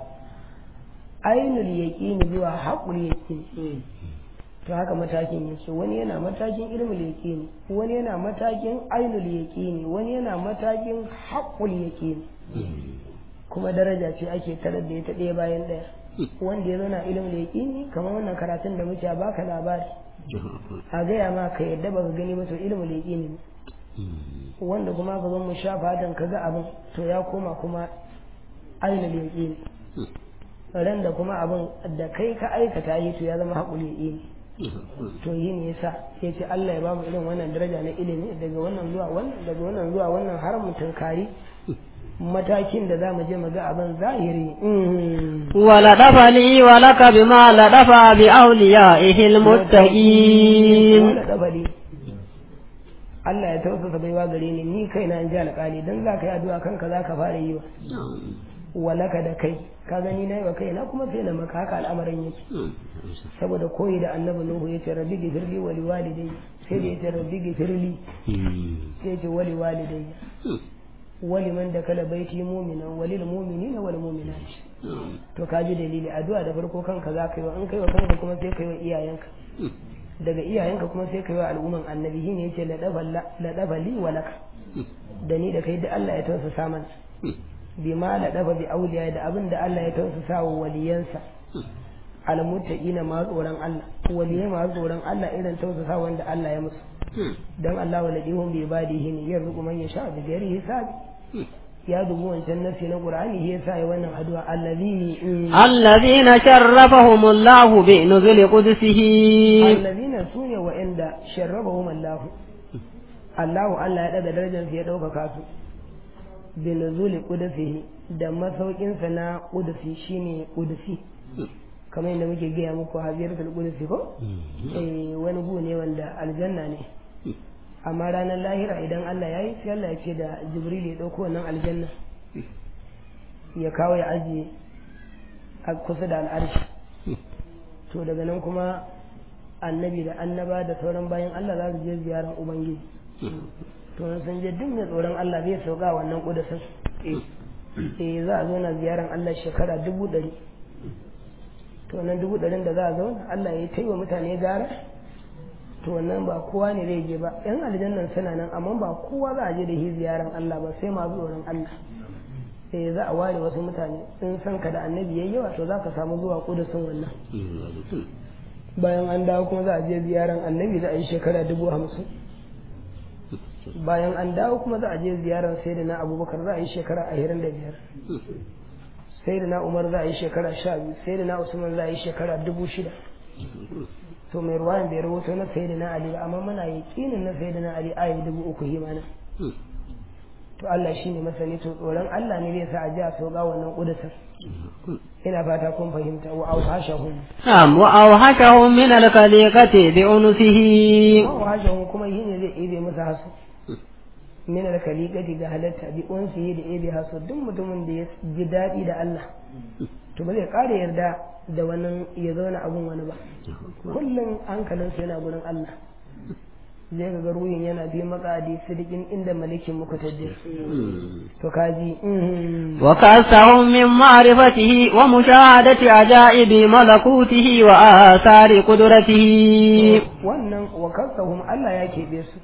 ainul yaqini zuwa haƙul yaqini to haka matakin yake wani yana matakin ilmul yaqini wani yana matakin ainul yaqini wani yana matakin haqqul yaqini kuma daraja ce ake tarar da ita ɗaya bayan ɗaya wanda ya zauna ilmul yaqini kamar wannan karatun da muke baka labari a gaya ma ka yadda baka gani ba to ilmul yaqini ne wanda kuma ka zo mu sha fatan ka ga abin to ya koma kuma ainul yaqini ran da kuma abin da kai ka aikata yi to ya zama haqqul yaqini to yi ne yasa ya ce Allah ya ba mu irin wannan daraja na ilimi daga wannan zuwa wannan daga wannan zuwa wannan har mu tunkari matakin da za mu je mu ga abin zahiri wala dafa li wa laka bima la dafa bi awliyaihi almuttaqin wala dafa li Allah ya tausasa baiwa gare ni ni kaina in ji alƙali dan za ka yi addu'a kanka za ka fara yi wa walaka da kai ka gani na yi wa kaina kuma sai na maka haka al'amarin yake saboda koyi da annabi nuhu ya ce rabbi gifirli wali walidai sai da ya ce rabbi gifirli sai ya ce wali walidai wali man da kala baiti mu'minan walil mu'minina wal mu'minat to ka ji dalili addu'a da farko kanka za ka yi wa in kai wa kanka kuma sai kai wa iyayenka daga iyayenka kuma sai kai wa al'umman annabi shine yace la dafa li walaka da ni da kai da Allah ya tausasa mana bima la dafa bi auliya da abin da Allah ya tausasa wa waliyansa almuttaqina ma tsoron Allah waliyai ma tsoron Allah irin tausasa wanda Allah ya musu dan Allah waladihum bi ibadihi ne yarzuqu man yasha bi ghairi hisabi ya dubu wancan nasi na Qur'ani ya sa ya wannan addu'a allazi allazina sharrafahum Allah bi nuzul qudsihi allazina sune wa inda sharrafahum Allah Allah Allah ya daga darajar su ya dauka su bi nuzul qudsihi da masaukin sa na qudsi shine qudsi kamar yadda muke gaya muku haziratul qudsi ko eh wani gu ne wanda aljanna ne amma ranar lahira idan Allah ya yi sai Allah ya ce da Jibril ya ɗauko wannan aljanna ya kawo ya ajiye a kusa da al'arshi to daga nan kuma annabi da annaba da sauran bayan Allah za su je ziyarar ubangiji to sun je duk mai tsoron Allah zai sauka wannan kudasin eh za a zo na ziyarar Allah shekara dubu ɗari to nan dubu ɗarin da za a zauna Allah ya yi wa mutane gara to wannan ba kowa ne zai je ba yan aljannan suna nan amma ba kowa za a je da shi ziyaran Allah ba sai masu tsoron Allah sai za a ware wasu mutane in san ka da annabi yayi yawa to za ka samu zuwa kudusin wannan bayan an dawo kuma za a je ziyaran annabi za a yi shekara dubu hamsin bayan an dawo kuma za a je ziyaran sai da na abubakar za a yi shekara ashirin da biyar sai da na umar za a yi shekara sha biyu sai da na usman za a yi shekara dubu shida to mai ruwayan bai rahoto na sai da na ali ba amma muna yaƙinin na sai da na ali ayi dubu uku himana to Allah shi ne masani to tsoron Allah ne zai sa a ji a sauka wannan ƙudusin ina fata kun fahimta wa auhashahum na'am wa auhashahum min al-khaliqati bi unsihi wa auhashahum kuma yi ne zai ibe musu hasu min al-khaliqati ga halatta bi unsihi da ibe hasu duk mutumin da ya ji daɗi da Allah to ba zai ƙara yarda da wani ya zauna abun wani ba kullum hankalinsa yana gurin Allah zai ga ruhin yana bi makadi sidikin inda malikin muka tajjir to kaji wa kasahum min ma'rifatihi wa mushahadati ajaibi malakutihi wa athari qudratihi wannan wa kasahum Allah ya keɓe su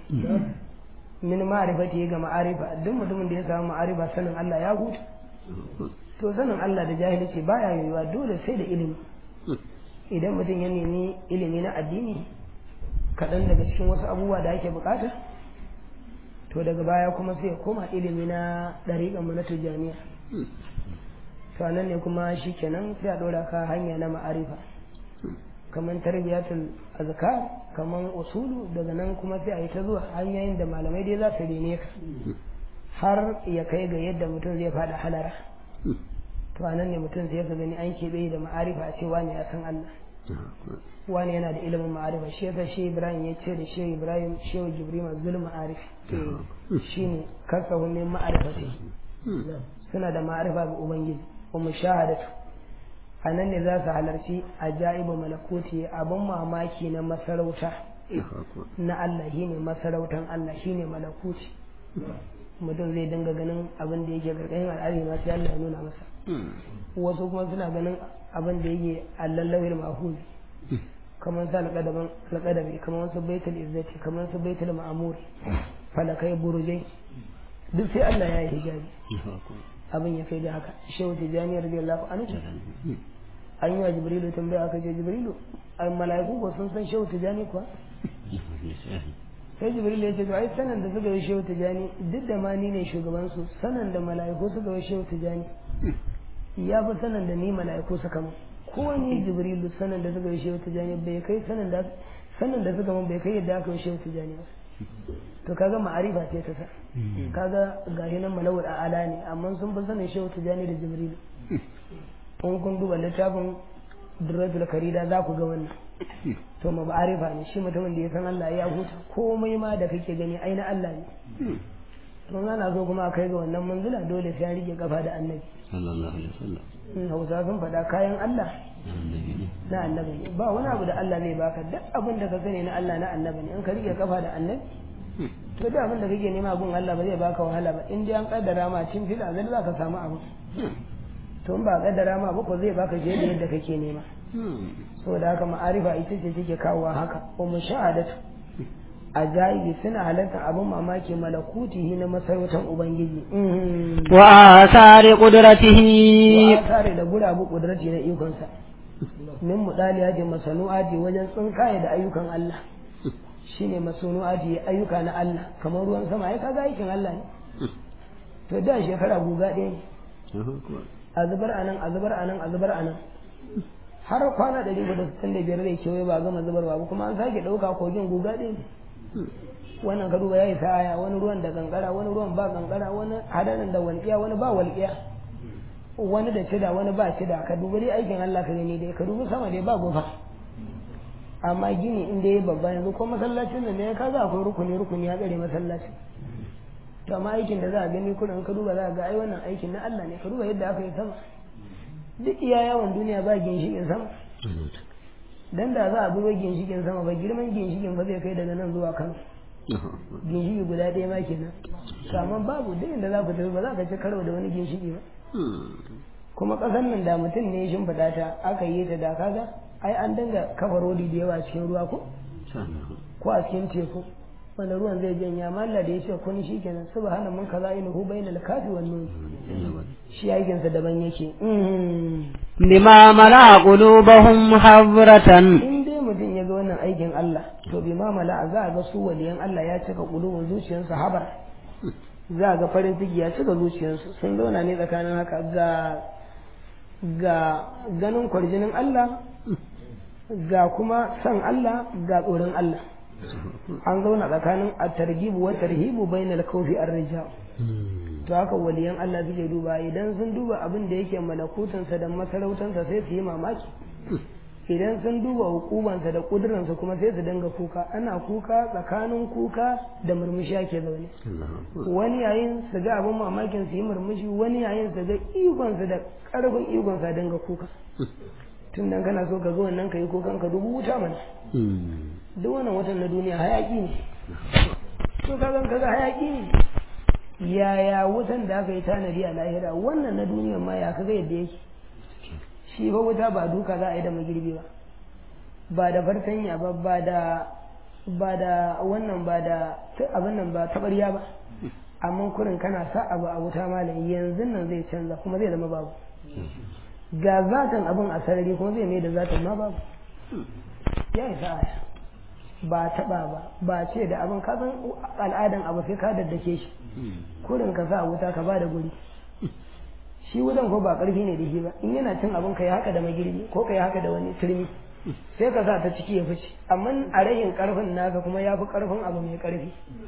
min ma'rifatihi ga ma'arifa duk mutumin da ya samu ma'arifa sanin Allah ya huta to sanin Allah da jahilci baya yiwuwa dole sai da ilimi idan mutum ya nemi ilimi na addini kaɗan daga cikin wasu abubuwa da ake bukata to daga baya kuma sai ya koma ilimi na ɗariƙan mu na tijjaniya to nan ne kuma shi kenan sai a ɗora ka hanya na ma'arifa kamar tarbiyatul azkar kamar usulu daga nan kuma sai a yi ta zuwa hanyoyin da malamai dai za su rene ka har ya kai ga yadda mutum zai faɗa halara to anan ne mutum sai ka gani an keɓe da ma'arifa a ce wani ya san Allah wani yana da ilimin ma'arifa shi yasa shi Ibrahim ya ce da shi Ibrahim shehu Jibril zul ma'arif shine kasahu min ma'arifati suna da ma'arifa ga ubangiji wa mushahadatu anan ne za su halarci ajaibu malakuti abin mamaki na masarauta na Allah shine masarautan Allah shine malakuti mutum zai dinga ganin abin da yake gargayin al'ari ma sai Allah ya nuna masa wasu kuma suna ganin abin da yake allallawil mahuz kamar su alƙadabi kamar su baitul izzati kamar su baitul ma'amur falakai burujai duk sai Allah ya yi hijabi abin ya kai da haka shehu tijani radiyallahu anhu an yi wa jibrilu tambaya aka ce jibrilu ai mala'iku ko sun san shehu tijani kuwa sai jibril ya ce to ai sanan da suka yi shehu tijani duk da ma ni ne shugaban su sanan da mala'iku suka yi shehu tijani ya fi sanan da ni mala'iku suka mu ko ni jibrilu sanan da suka yi shehu tijani bai kai sanan da sanan da suka mu bai kai yadda aka yi shehu tijani ba to kaga ma'arifa ce ta sa kaga gashi nan malawul a'ala ne amma sun fi sanin shehu tijani da jibrilu in kun duba littafin durratul karida za ku ga wannan to ma ba arifa ne shi mutumin da ya san Allah ya huta komai ma da kake gani ai na Allah ne to ana so kuma kai ga wannan manzila dole sai an rike kafa da annabi sallallahu alaihi wasallam in hausa sun faɗa kayan Allah na annabi ne ba wani abu da Allah zai baka duk abin da ka sani na Allah na annabi ne in ka rike kafa da annabi to duk abin da kake nema gun Allah ba zai baka wahala ba in dai an kaddara ma cin fila zai za ka samu abu to in ba kaddara ma ba ko zai baka je da yadda kake nema saboda haka ma'arifa ita ce take kawowa haka wa mushahadatu ajayibi suna halartar abin mamaki malakutihi na masarautar ubangiji wa asari qudratihi wa tare da gurabu kudrati na ikonsa min mudaliya masanu'ati wajen tsinkaye da ayyukan Allah shine masanu'ati ayyuka na Allah kamar ruwan sama ai kaga aikin Allah ne to da shekara guga ɗaya ne a zubar anan a zubar anan a zubar anan har kwana ɗari da sittin da biyar zai kewaye ba gama zubarwa ba kuma an sake ɗauka kogin guga ɗaya ne wannan ka duba ya yi sa'aya wani ruwan da kankara wani ruwan ba kankara wani hadarin da walƙiya wani ba walƙiya wani da cida wani ba cida ka duba dai aikin Allah ka gani dai ka dubi sama dai ba gofa amma gini inda ya babba yanzu ko masallacin nan da ya kaga akwai rukuni rukuni ya tsare masallacin to amma aikin da za a gani kullum ka duba za a ga ai wannan aikin na Allah ne ka duba yadda aka yi sama duk iya yawan duniya ba ginshikin sama dan da za a bi ginshikin sama ba girman ginshikin ba zai kai daga nan zuwa Kano ginshiki guda ɗaya ma kenan to amma babu duk inda za ku tafi ba za ka ci karo da wani ginshiki ba kuma ƙasar nan da mutum ne shimfiɗa ta aka yi ta da kaga ai an dinga kafa rodi da yawa cikin ruwa ko ko a cikin teku wanda ruwan zai janya amma Allah da ya ce kun shi kenan subhana mun kaza ilahu bainal kafi wan nun shi aikin sa daban yake bima mala qulubahum habratan in dai mutum ya ga wannan aikin Allah to bima mala za a ga su waliyan Allah ya cika qulubun zuciyarsu habar za a ga farin ciki ya cika zuciyarsu sun zauna ne tsakanin haka ga ga ganin kwarjinin Allah ga kuma san Allah ga tsoron Allah an zauna tsakanin a targibu wa tarhibu bainal kawfi ar-rijal to haka waliyan Allah suke duba idan sun duba abin da yake malakutansa da masarautansa sai su yi mamaki idan sun duba hukumansa da kuduransa kuma sai su dinga kuka ana kuka tsakanin kuka da murmushi ake zaune wani yayin su ga abin mamakin su yi murmushi wani yayin su ga ikonsa da karfin ikonsa dinga kuka tun nan kana so ka zo wannan ka yi kukan ka dubu wuta mana duk wannan watan na duniya hayaki ne to ka zan kaga hayaki ne yaya wutan da aka yi tanadi a lahira wannan na duniya ma ya kaga yadda yake shi fa wuta ba duka za a yi da magirbi ba ba da fartanya ba ba da ba da wannan ba da abin nan ba tabarya ba amma kurin kana sa abu a wuta malam yanzu nan zai canza kuma zai zama babu ga zatan abin a sarari kuma zai mai da zatan ma babu ya isa aya ba taɓa ba ba ce da abin ka san al'adan abu sai ka daddake shi kurin ka sa wuta ka ba da guri shi wutan ko ba ƙarfi ne da shi ba in yana cin abin ka yi haka da magirbi ko ka yi haka da wani turmi sai ka sa ta ciki ya fice amma a rayin ƙarfin naka kuma ya fi ƙarfin abu mai ƙarfi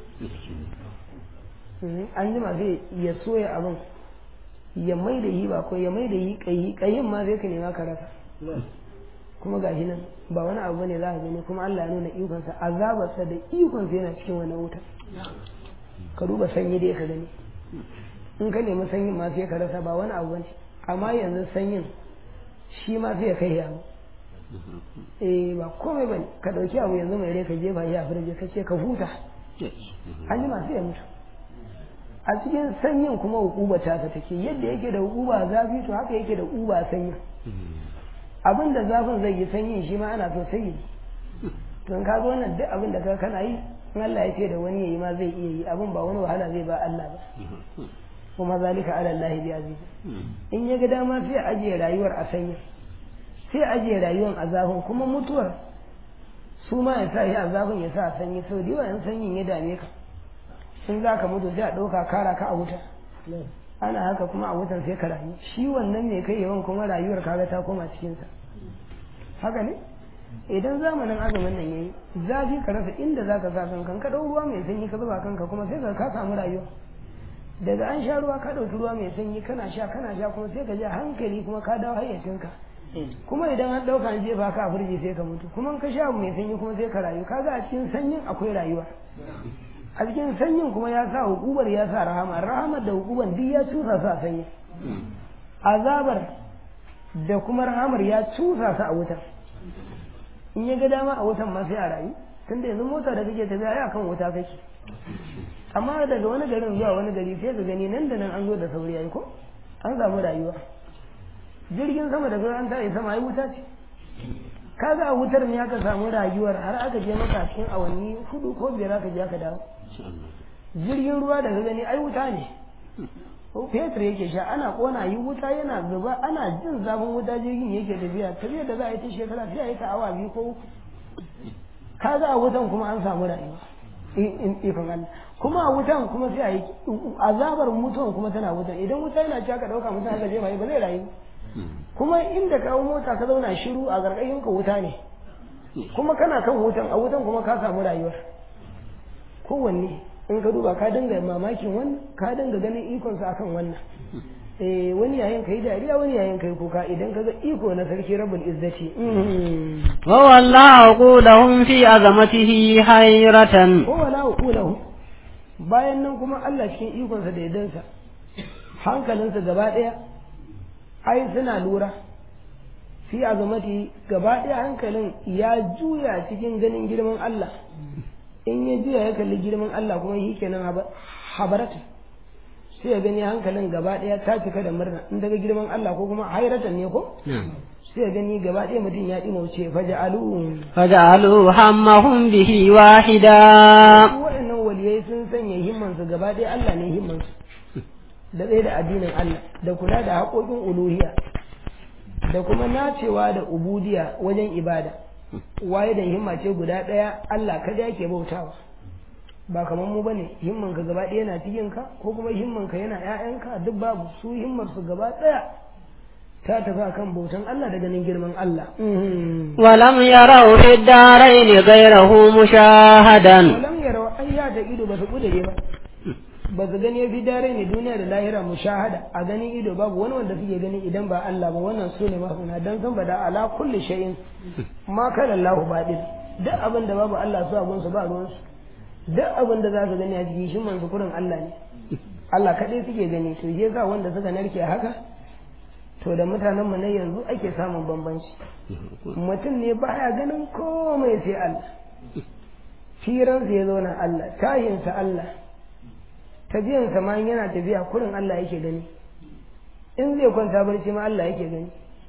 an jima zai ya soya abin ya mai da yi ba ko ya mai da yi ƙayi ƙayin ma zai ka nema ka rasa kuma ga shi nan ba wani abu ne za a gani kuma Allah ya nuna ikonsa azabarsa da ikonsa yana cikin wani wuta ka duba sanyi dai ka gani in ka nemi sanyin ma sai ka rasa ba wani abu ne amma yanzu sanyin shi ma sai ya kai ya eh ba komai bane ka dauki abu yanzu mai rai ka jefa shi a firje ka ce ka huta an ji masu ya mutu a cikin sanyin kuma hukuba ta ka take yadda yake da hukuba zafi to haka yake da hukuba sanyin abin da zafin zai yi sanyin shi ma ana so sai yi to ka ga wannan duk abin da ka kana yi in Allah ya ce da wani yayi ma zai iya yi abin ba wani wahala zai ba Allah ba kuma zalika ala Allah bi aziz in ya ga dama sai ajiye rayuwar a sanyi sai ajiye rayuwar a zafin kuma mutuwar su ma ya sa shi a zafin ya sa a sanyi sau da yawa in sanyin ya dame ka in za ka mutu sai a ɗauka kara ka a wuta ana haka kuma a wutan sai ka rayu shi wannan ne kai yawan kuma rayuwar kaga ta koma cikinsa haka ne idan zamanin azumin nan yayi zafi ka rasa inda za ka sa kanka ka ɗau ruwa mai sanyi ka zuba kanka kuma sai ka samu rayuwa daga an sha ruwa ka ɗauki ruwa mai sanyi kana sha kana sha kuma sai ka ji hankali kuma ka dawo hayyacinka kuma idan an ɗauka an jefa ka a firji sai ka mutu kuma ka sha mai sanyi kuma sai ka rayu kaga a cikin sanyin akwai rayuwa a cikin sanyin kuma ya sa hukubar ya sa rahama rahamar da hukubar duk ya cusa su a sanyi azabar da kuma rahamar ya cusa su a wutar in ya ga dama a wutan ma sai a rayu tunda yanzu mota da kake tafiya ya kan wuta kake amma daga wani garin zuwa wani gari sai ka gani nan da nan an zo da sauri ai ko an samu rayuwa jirgin sama da an ta sama ai wuta ce kaga a wutar ne aka samu rayuwar har aka je maka cikin awanni hudu ko biyar aka je aka dawo jirgin ruwa da ka gani ai wuta ne fetur yake sha ana kona yi wuta yana zuba ana jin zafin wuta jirgin yake tafiya tafiya da za a yi ta shekara sai a yi ta awa biyu ko uku kaga a wutan kuma an samu rayuwa ikon Allah kuma a wutan kuma sai a yi azabar mutuwan kuma tana wutan idan wuta yana ci aka dauka mutum aka jefa ba zai rayu kuma inda kawo mota ka zauna shiru a gargashin ka wuta ne kuma kana kan wutan a wutan kuma ka samu rayuwar kowanne in ka duba ka dinga mamakin wannan ka dinga ganin ikonsa akan wannan eh wani yayin kai dariya wani yayin kai kuka idan ka ga iko na sarki rabbul izzati wa wallahu qulahum fi azamatihi hayratan ko wala qulahu bayan nan kuma Allah cikin ikonsa da yadansa hankalinsa gaba daya ai suna lura fi azamati gaba daya hankalin ya juya cikin ganin girman Allah in ya juya ya kalli girman Allah kuma shi kenan habarata sai ya gani hankalin gaba ɗaya ta cika da murna in daga girman Allah ko kuma hairatan ne ko sai ya gani gaba ɗaya mutum ya ɗima wuce faja'alu faja'alu hammahum bihi wahida waɗannan waliyai sun sanya himmansu gaba ɗaya Allah ne himmansu da ɗaya da addinin Allah da kula da haƙoƙin uluhiyya da kuma nacewa da ubudiya wajen ibada waye da himma ce guda ɗaya Allah kada yake bautawa ba kamar mu bane himman ka gaba ɗaya yana cikin ka ko kuma himman ka yana ƴaƴanka duk babu su himmar su gaba ɗaya ta tafi kan bautan Allah da ganin girman Allah ولم يروا في الدارين غيره مشاهدا walam yarau ayya da ido ba su kudure ba ba su gani fi dare ne duniya da lahira mushahada a ganin ido babu wani wanda suke gani idan ba Allah ba wannan su ne mafuna dan san bada ala kulli shay'in ma kana Allah badil duk abin da babu Allah su abun su ba ruwan su duk abin da za su gani a cikin shi man kurin Allah ne Allah kadai suke gani to je ga wanda suka narke haka to da mutanen mu na yanzu ake samun bambanci mutum ne baya ganin komai sai Allah firansa ya zauna Allah tahinsa Allah tafiyansa ma yana tafiya kurin Allah yake gani in zai kwanta barci ma Allah yake gani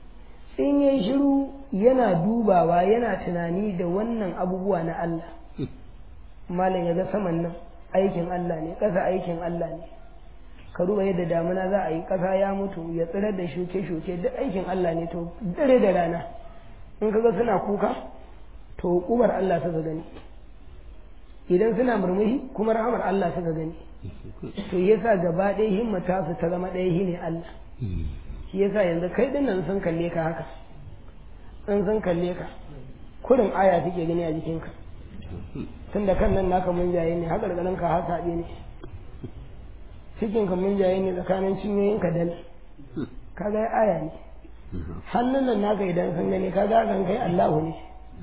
in yayi shiru yana dubawa yana tunani da wannan abubuwa na Allah malam ya ga saman nan aikin Allah ne ƙasa aikin Allah ne ka duba yadda damuna za a yi ƙasa ya mutu ya tsirar da shuke-shuke duk aikin Allah ne to dare da rana in kaga suna kuka to hukumar Allah suka gani idan suna murmushi kuma rahamar Allah suka gani to yasa gaba ɗaya himmata su ta zama ɗaya shine Allah shi yasa yanzu kai din nan sun kalle ka haka in sun kalle ka kurin aya suke gani a jikinka tunda kan nan naka mun jaye ne haka ganin ka haka ne cikin ka mun jaye ne tsakanin cinyoyin ka dal kaga aya ne hannun nan naka idan sun gani kaga kan kai Allahu ne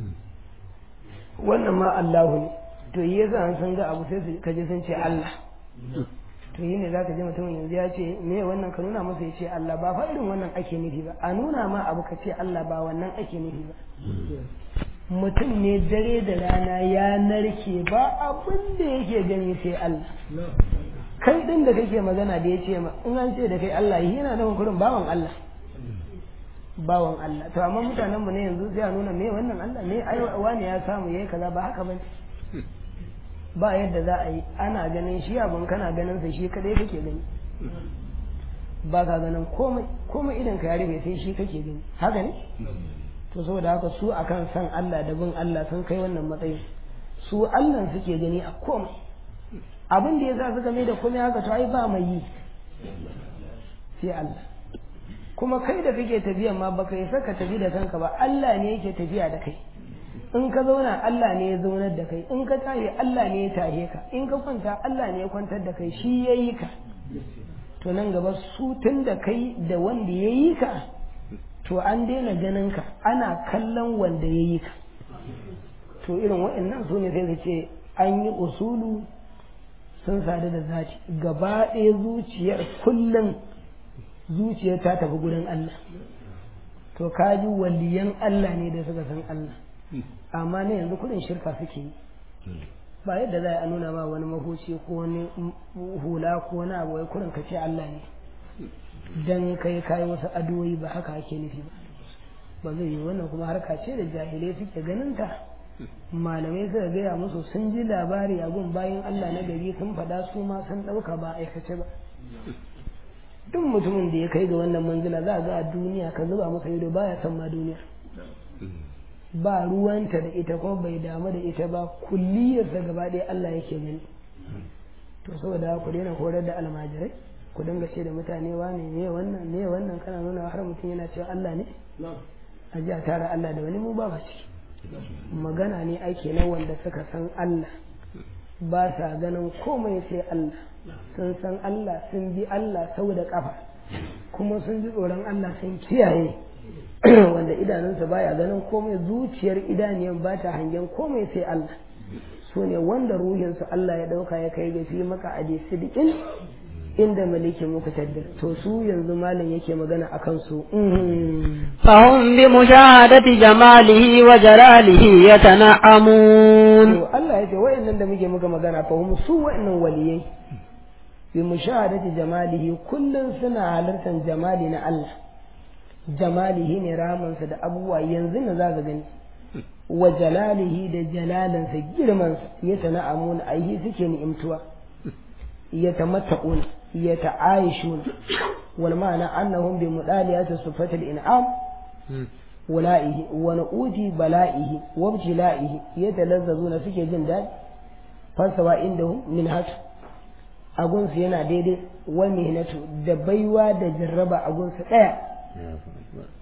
wannan ma Allahu ne to yi yasa an san ga abu sai su kaje sun ce Allah to yi ne za ka ji mutumin yanzu ya ce me wannan ka nuna masa ya ce Allah ba fa irin wannan ake nufi ba a nuna ma abu ka ce Allah ba wannan ake nufi ba mutum ne dare da rana ya narke ba abin da yake gani sai Allah kai din da kake magana da ya ce ma in an ce da kai Allah yana da kurin bawan Allah bawan Allah to amma mutanen mu ne yanzu sai a nuna me wannan Allah me ai wani ya samu yayi kaza ba haka bane ba yadda za a yi ana ganin shi abin kana ganin sa shi kadai kake gani ba ka ganin komai komai idan ka yare sai shi kake gani haka ne to saboda haka su akan san Allah da bin Allah sun kai wannan matsayin su Allah suke gani a komai abin da ya sa suka mai da komai haka to ai ba mai yi sai Allah kuma kai da kake tafiya ma baka yi saka tafi da kanka ba Allah ne yake tafiya da kai in ka zauna Allah ne ya zaunar da kai in ka tashi Allah ne ya tahe ka in ka kwanta Allah ne ya kwantar da kai shi ya yi ka to nan gaba su tun da kai da wanda ya yi ka to an daina ganin ka ana kallon wanda ya yi ka to irin waɗannan su ne sai su ce an yi usulu sun sadu da zati gaba ɗaya zuciyar kullum zuciyar ta tafi gurin Allah to kaji waliyan Allah ne da suka san Allah amma ne yanzu kudin shirka suke yi ba yadda za a nuna ma wani mahuci ko wani hula ko wani abu wai kudin ka ce Allah ne dan kai kai wasu adoyi ba haka ake nufi ba ba zai yi wannan kuma harka ce da jahilai suke ganin ta malamai suka gaya musu sun ji labari a gun bayan Allah na gari sun faɗa su ma sun ɗauka ba aikace ba duk mutumin da ya kai ga wannan manzila za a ga a duniya ka zuba masa ido baya san ma duniya ba ruwanta da ita kuma bai damu da ita ba kulliyarsa gaba ɗaya Allah yake gani to saboda ku daina horar da almajirai ku dinga ce da mutane wane me wannan me wannan kana nuna har mutum yana cewa Allah ne a ji a tara Allah da wani mu ba ciki magana ne ake na wanda suka san Allah ba sa ganin komai sai Allah sun san Allah sun bi Allah sau da kafa kuma sun ji tsoron Allah sun kiyaye wanda idanunsa baya ganin komai zuciyar idaniyan ba ta hangen komai sai Allah su ne wanda ruhinsu Allah ya ɗauka ya kai ga fi maka a sidikin inda maliki muka taddir to su yanzu malam yake magana a kansu فهم بمشاهدة جماله وجلاله يتنعمون to Allah ya ce wayannan da muke muka magana fa hum su wayannan waliyai bi mushahadati jamalihi kullun suna halartar jamali na Allah jamalihi ne ramansa da abubuwa yanzu ne za ka gani wa jalalihi da jalalansa girmansa ya tana'amuna aihi suke ni'imtuwa ya tamatta'una ya ta'ayishuna wal ma'ana annahum bi mudaliyati sifatil in'am wala'ihi wa nu'uti bala'ihi wa ibtila'ihi yatalazzazuna suke jin daɗi fasawa indahum min hatu agunsu yana daidai wa mihnatu da baiwa da jarraba agunsu ɗaya